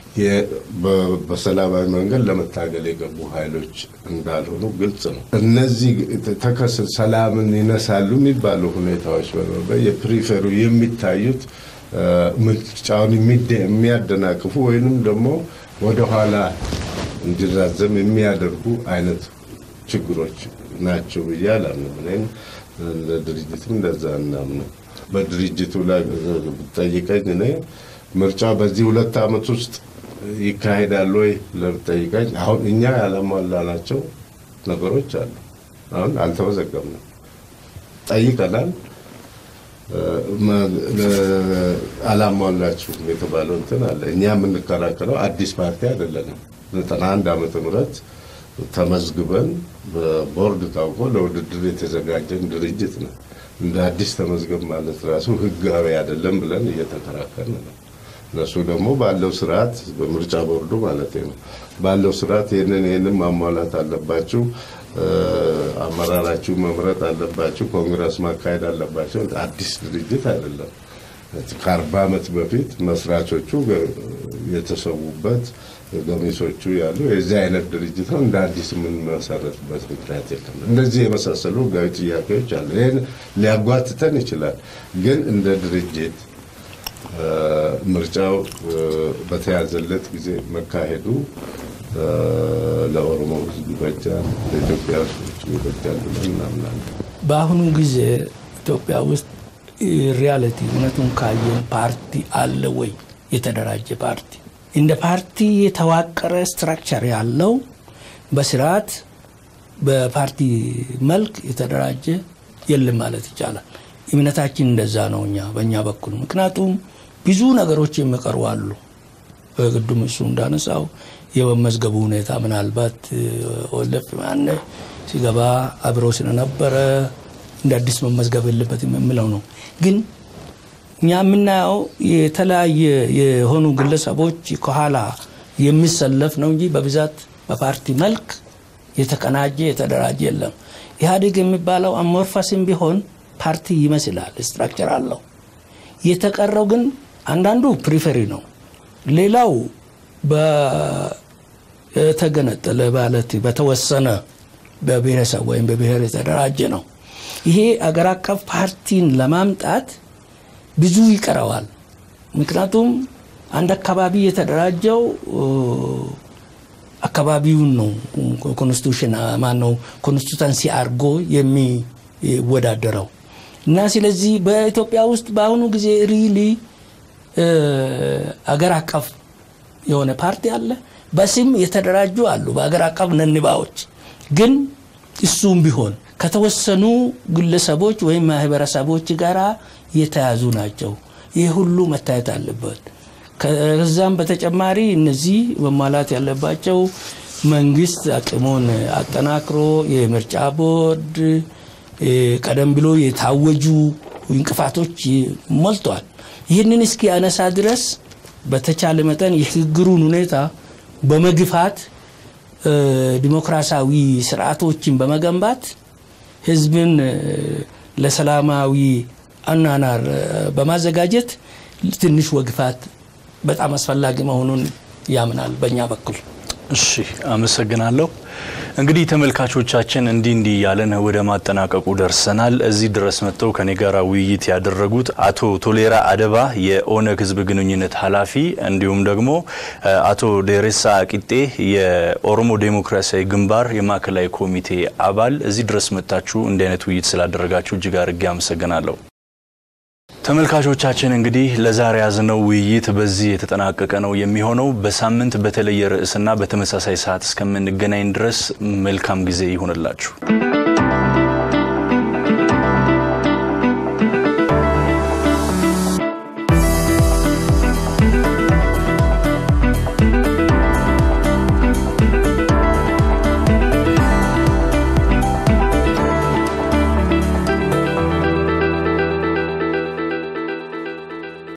በሰላማዊ መንገድ ለመታገል የገቡ ኃይሎች እንዳልሆኑ ግልጽ ነው። እነዚህ ተከስ ሰላምን ይነሳሉ የሚባሉ ሁኔታዎች የፕሪፌሩ የሚታዩት ምርጫውን የሚያደናቅፉ ወይንም ደግሞ ወደኋላ እንዲራዘም የሚያደርጉ አይነት ችግሮች ናቸው ብዬ አላምንም። እኔም ድርጅትም እንደዛ እናምነው። በድርጅቱ ላይ ብትጠይቀኝ እኔ ምርጫ በዚህ ሁለት ዓመት ውስጥ ይካሄዳል ወይ ለብትጠይቀኝ አሁን እኛ ያላሟላናቸው ነገሮች አሉ። አሁን አልተመዘገብንም፣ ጠይቀናል አላሟላችሁም የተባለው እንትን አለ። እኛ የምንከራከረው አዲስ ፓርቲ አይደለንም። ዘጠና አንድ ዓመተ ምህረት ተመዝግበን በቦርድ ታውቆ ለውድድር የተዘጋጀን ድርጅት ነው። እንደ አዲስ ተመዝገብ ማለት ራሱ ህጋዊ አይደለም ብለን እየተከራከርን ነው። እነሱ ደግሞ ባለው ስርዓት በምርጫ ቦርዱ ማለት ነው ባለው ስርዓት ይህንን ይህንን ማሟላት አለባችሁ አመራራችሁ መምረጥ አለባችሁ፣ ኮንግረስ ማካሄድ አለባቸው። አዲስ ድርጅት አይደለም። ከአርባ ዓመት በፊት መስራቾቹ የተሰዉበት ገሚሶቹ ያሉ የዚህ አይነት ድርጅት ነው። እንደ አዲስ የምንመሰረትበት ምክንያት የለም። እንደዚህ የመሳሰሉ ህጋዊ ጥያቄዎች አሉ። ይህን ሊያጓትተን ይችላል። ግን እንደ ድርጅት ምርጫው በተያዘለት ጊዜ መካሄዱ ለኦሮሞ ህዝብ ይበጃል፣ ለኢትዮጵያ ህዝቦች ይበጃል ብለን እናምናለን። በአሁኑ ጊዜ ኢትዮጵያ ውስጥ ሪያሊቲ እውነቱን ካየን ፓርቲ አለ ወይ? የተደራጀ ፓርቲ እንደ ፓርቲ የተዋቀረ ስትራክቸር ያለው በስርዓት በፓርቲ መልክ የተደራጀ የለም ማለት ይቻላል። እምነታችን እንደዛ ነው እኛ በእኛ በኩል ምክንያቱም ብዙ ነገሮች የሚቀሩ አሉ። ቅድም እሱ እንዳነሳው የመመዝገቡ ሁኔታ ምናልባት ወለፍ ማነ ሲገባ አብሮ ስለነበረ እንደ አዲስ መመዝገብ የለበትም የምለው ነው። ግን እኛ የምናየው የተለያየ የሆኑ ግለሰቦች ከኋላ የሚሰለፍ ነው እንጂ በብዛት በፓርቲ መልክ የተቀናጀ የተደራጀ የለም። ኢህአዴግ የሚባለው አሞርፋስም ቢሆን ፓርቲ ይመስላል፣ ስትራክቸር አለው። የተቀረው ግን አንዳንዱ ፕሪፈሪ ነው። ሌላው የተገነጠለ ማለት በተወሰነ በብሔረሰብ ወይም በብሔር የተደራጀ ነው። ይሄ አገር አቀፍ ፓርቲን ለማምጣት ብዙ ይቀረዋል። ምክንያቱም አንድ አካባቢ የተደራጀው አካባቢውን ነው ኮንስቲቱሽን ማነው ኮንስቲቱንሲ አድርጎ የሚወዳደረው እና ስለዚህ በኢትዮጵያ ውስጥ በአሁኑ ጊዜ ሪሊ አገር አቀፍ የሆነ ፓርቲ አለ። በስም የተደራጁ አሉ፣ በአገር አቀፍ ነንባዎች ግን እሱም ቢሆን ከተወሰኑ ግለሰቦች ወይም ማህበረሰቦች ጋር የተያዙ ናቸው። ይህ ሁሉ መታየት አለበት። ከዛም በተጨማሪ እነዚህ መሟላት ያለባቸው መንግስት አቅሙን አጠናክሮ የምርጫ ቦርድ ቀደም ብሎ የታወጁ እንቅፋቶች ሞልቷል። ይህንን እስኪ አነሳ ድረስ በተቻለ መጠን የሽግግሩን ሁኔታ በመግፋት ዲሞክራሲያዊ ስርዓቶችን በመገንባት ህዝብን ለሰላማዊ አናናር በማዘጋጀት ትንሽ ወግፋት በጣም አስፈላጊ መሆኑን ያምናል በእኛ በኩል። እሺ፣ አመሰግናለሁ። እንግዲህ ተመልካቾቻችን እንዲህ እንዲህ እያለን ወደ ማጠናቀቁ ደርሰናል። እዚህ ድረስ መጥተው ከኔ ጋር ውይይት ያደረጉት አቶ ቶሌራ አደባ የኦነግ ህዝብ ግንኙነት ኃላፊ፣ እንዲሁም ደግሞ አቶ ደሬሳ ቂጤ የኦሮሞ ዴሞክራሲያዊ ግንባር የማዕከላዊ ኮሚቴ አባል፣ እዚህ ድረስ መጥታችሁ እንዲህ አይነት ውይይት ስላደረጋችሁ እጅግ አድርጌ አመሰግናለሁ። ተመልካቾቻችን እንግዲህ ለዛሬ ያዝነው ውይይት በዚህ የተጠናቀቀ ነው የሚሆነው። በሳምንት በተለየ ርዕስና በተመሳሳይ ሰዓት እስከምንገናኝ ድረስ መልካም ጊዜ ይሁንላችሁ።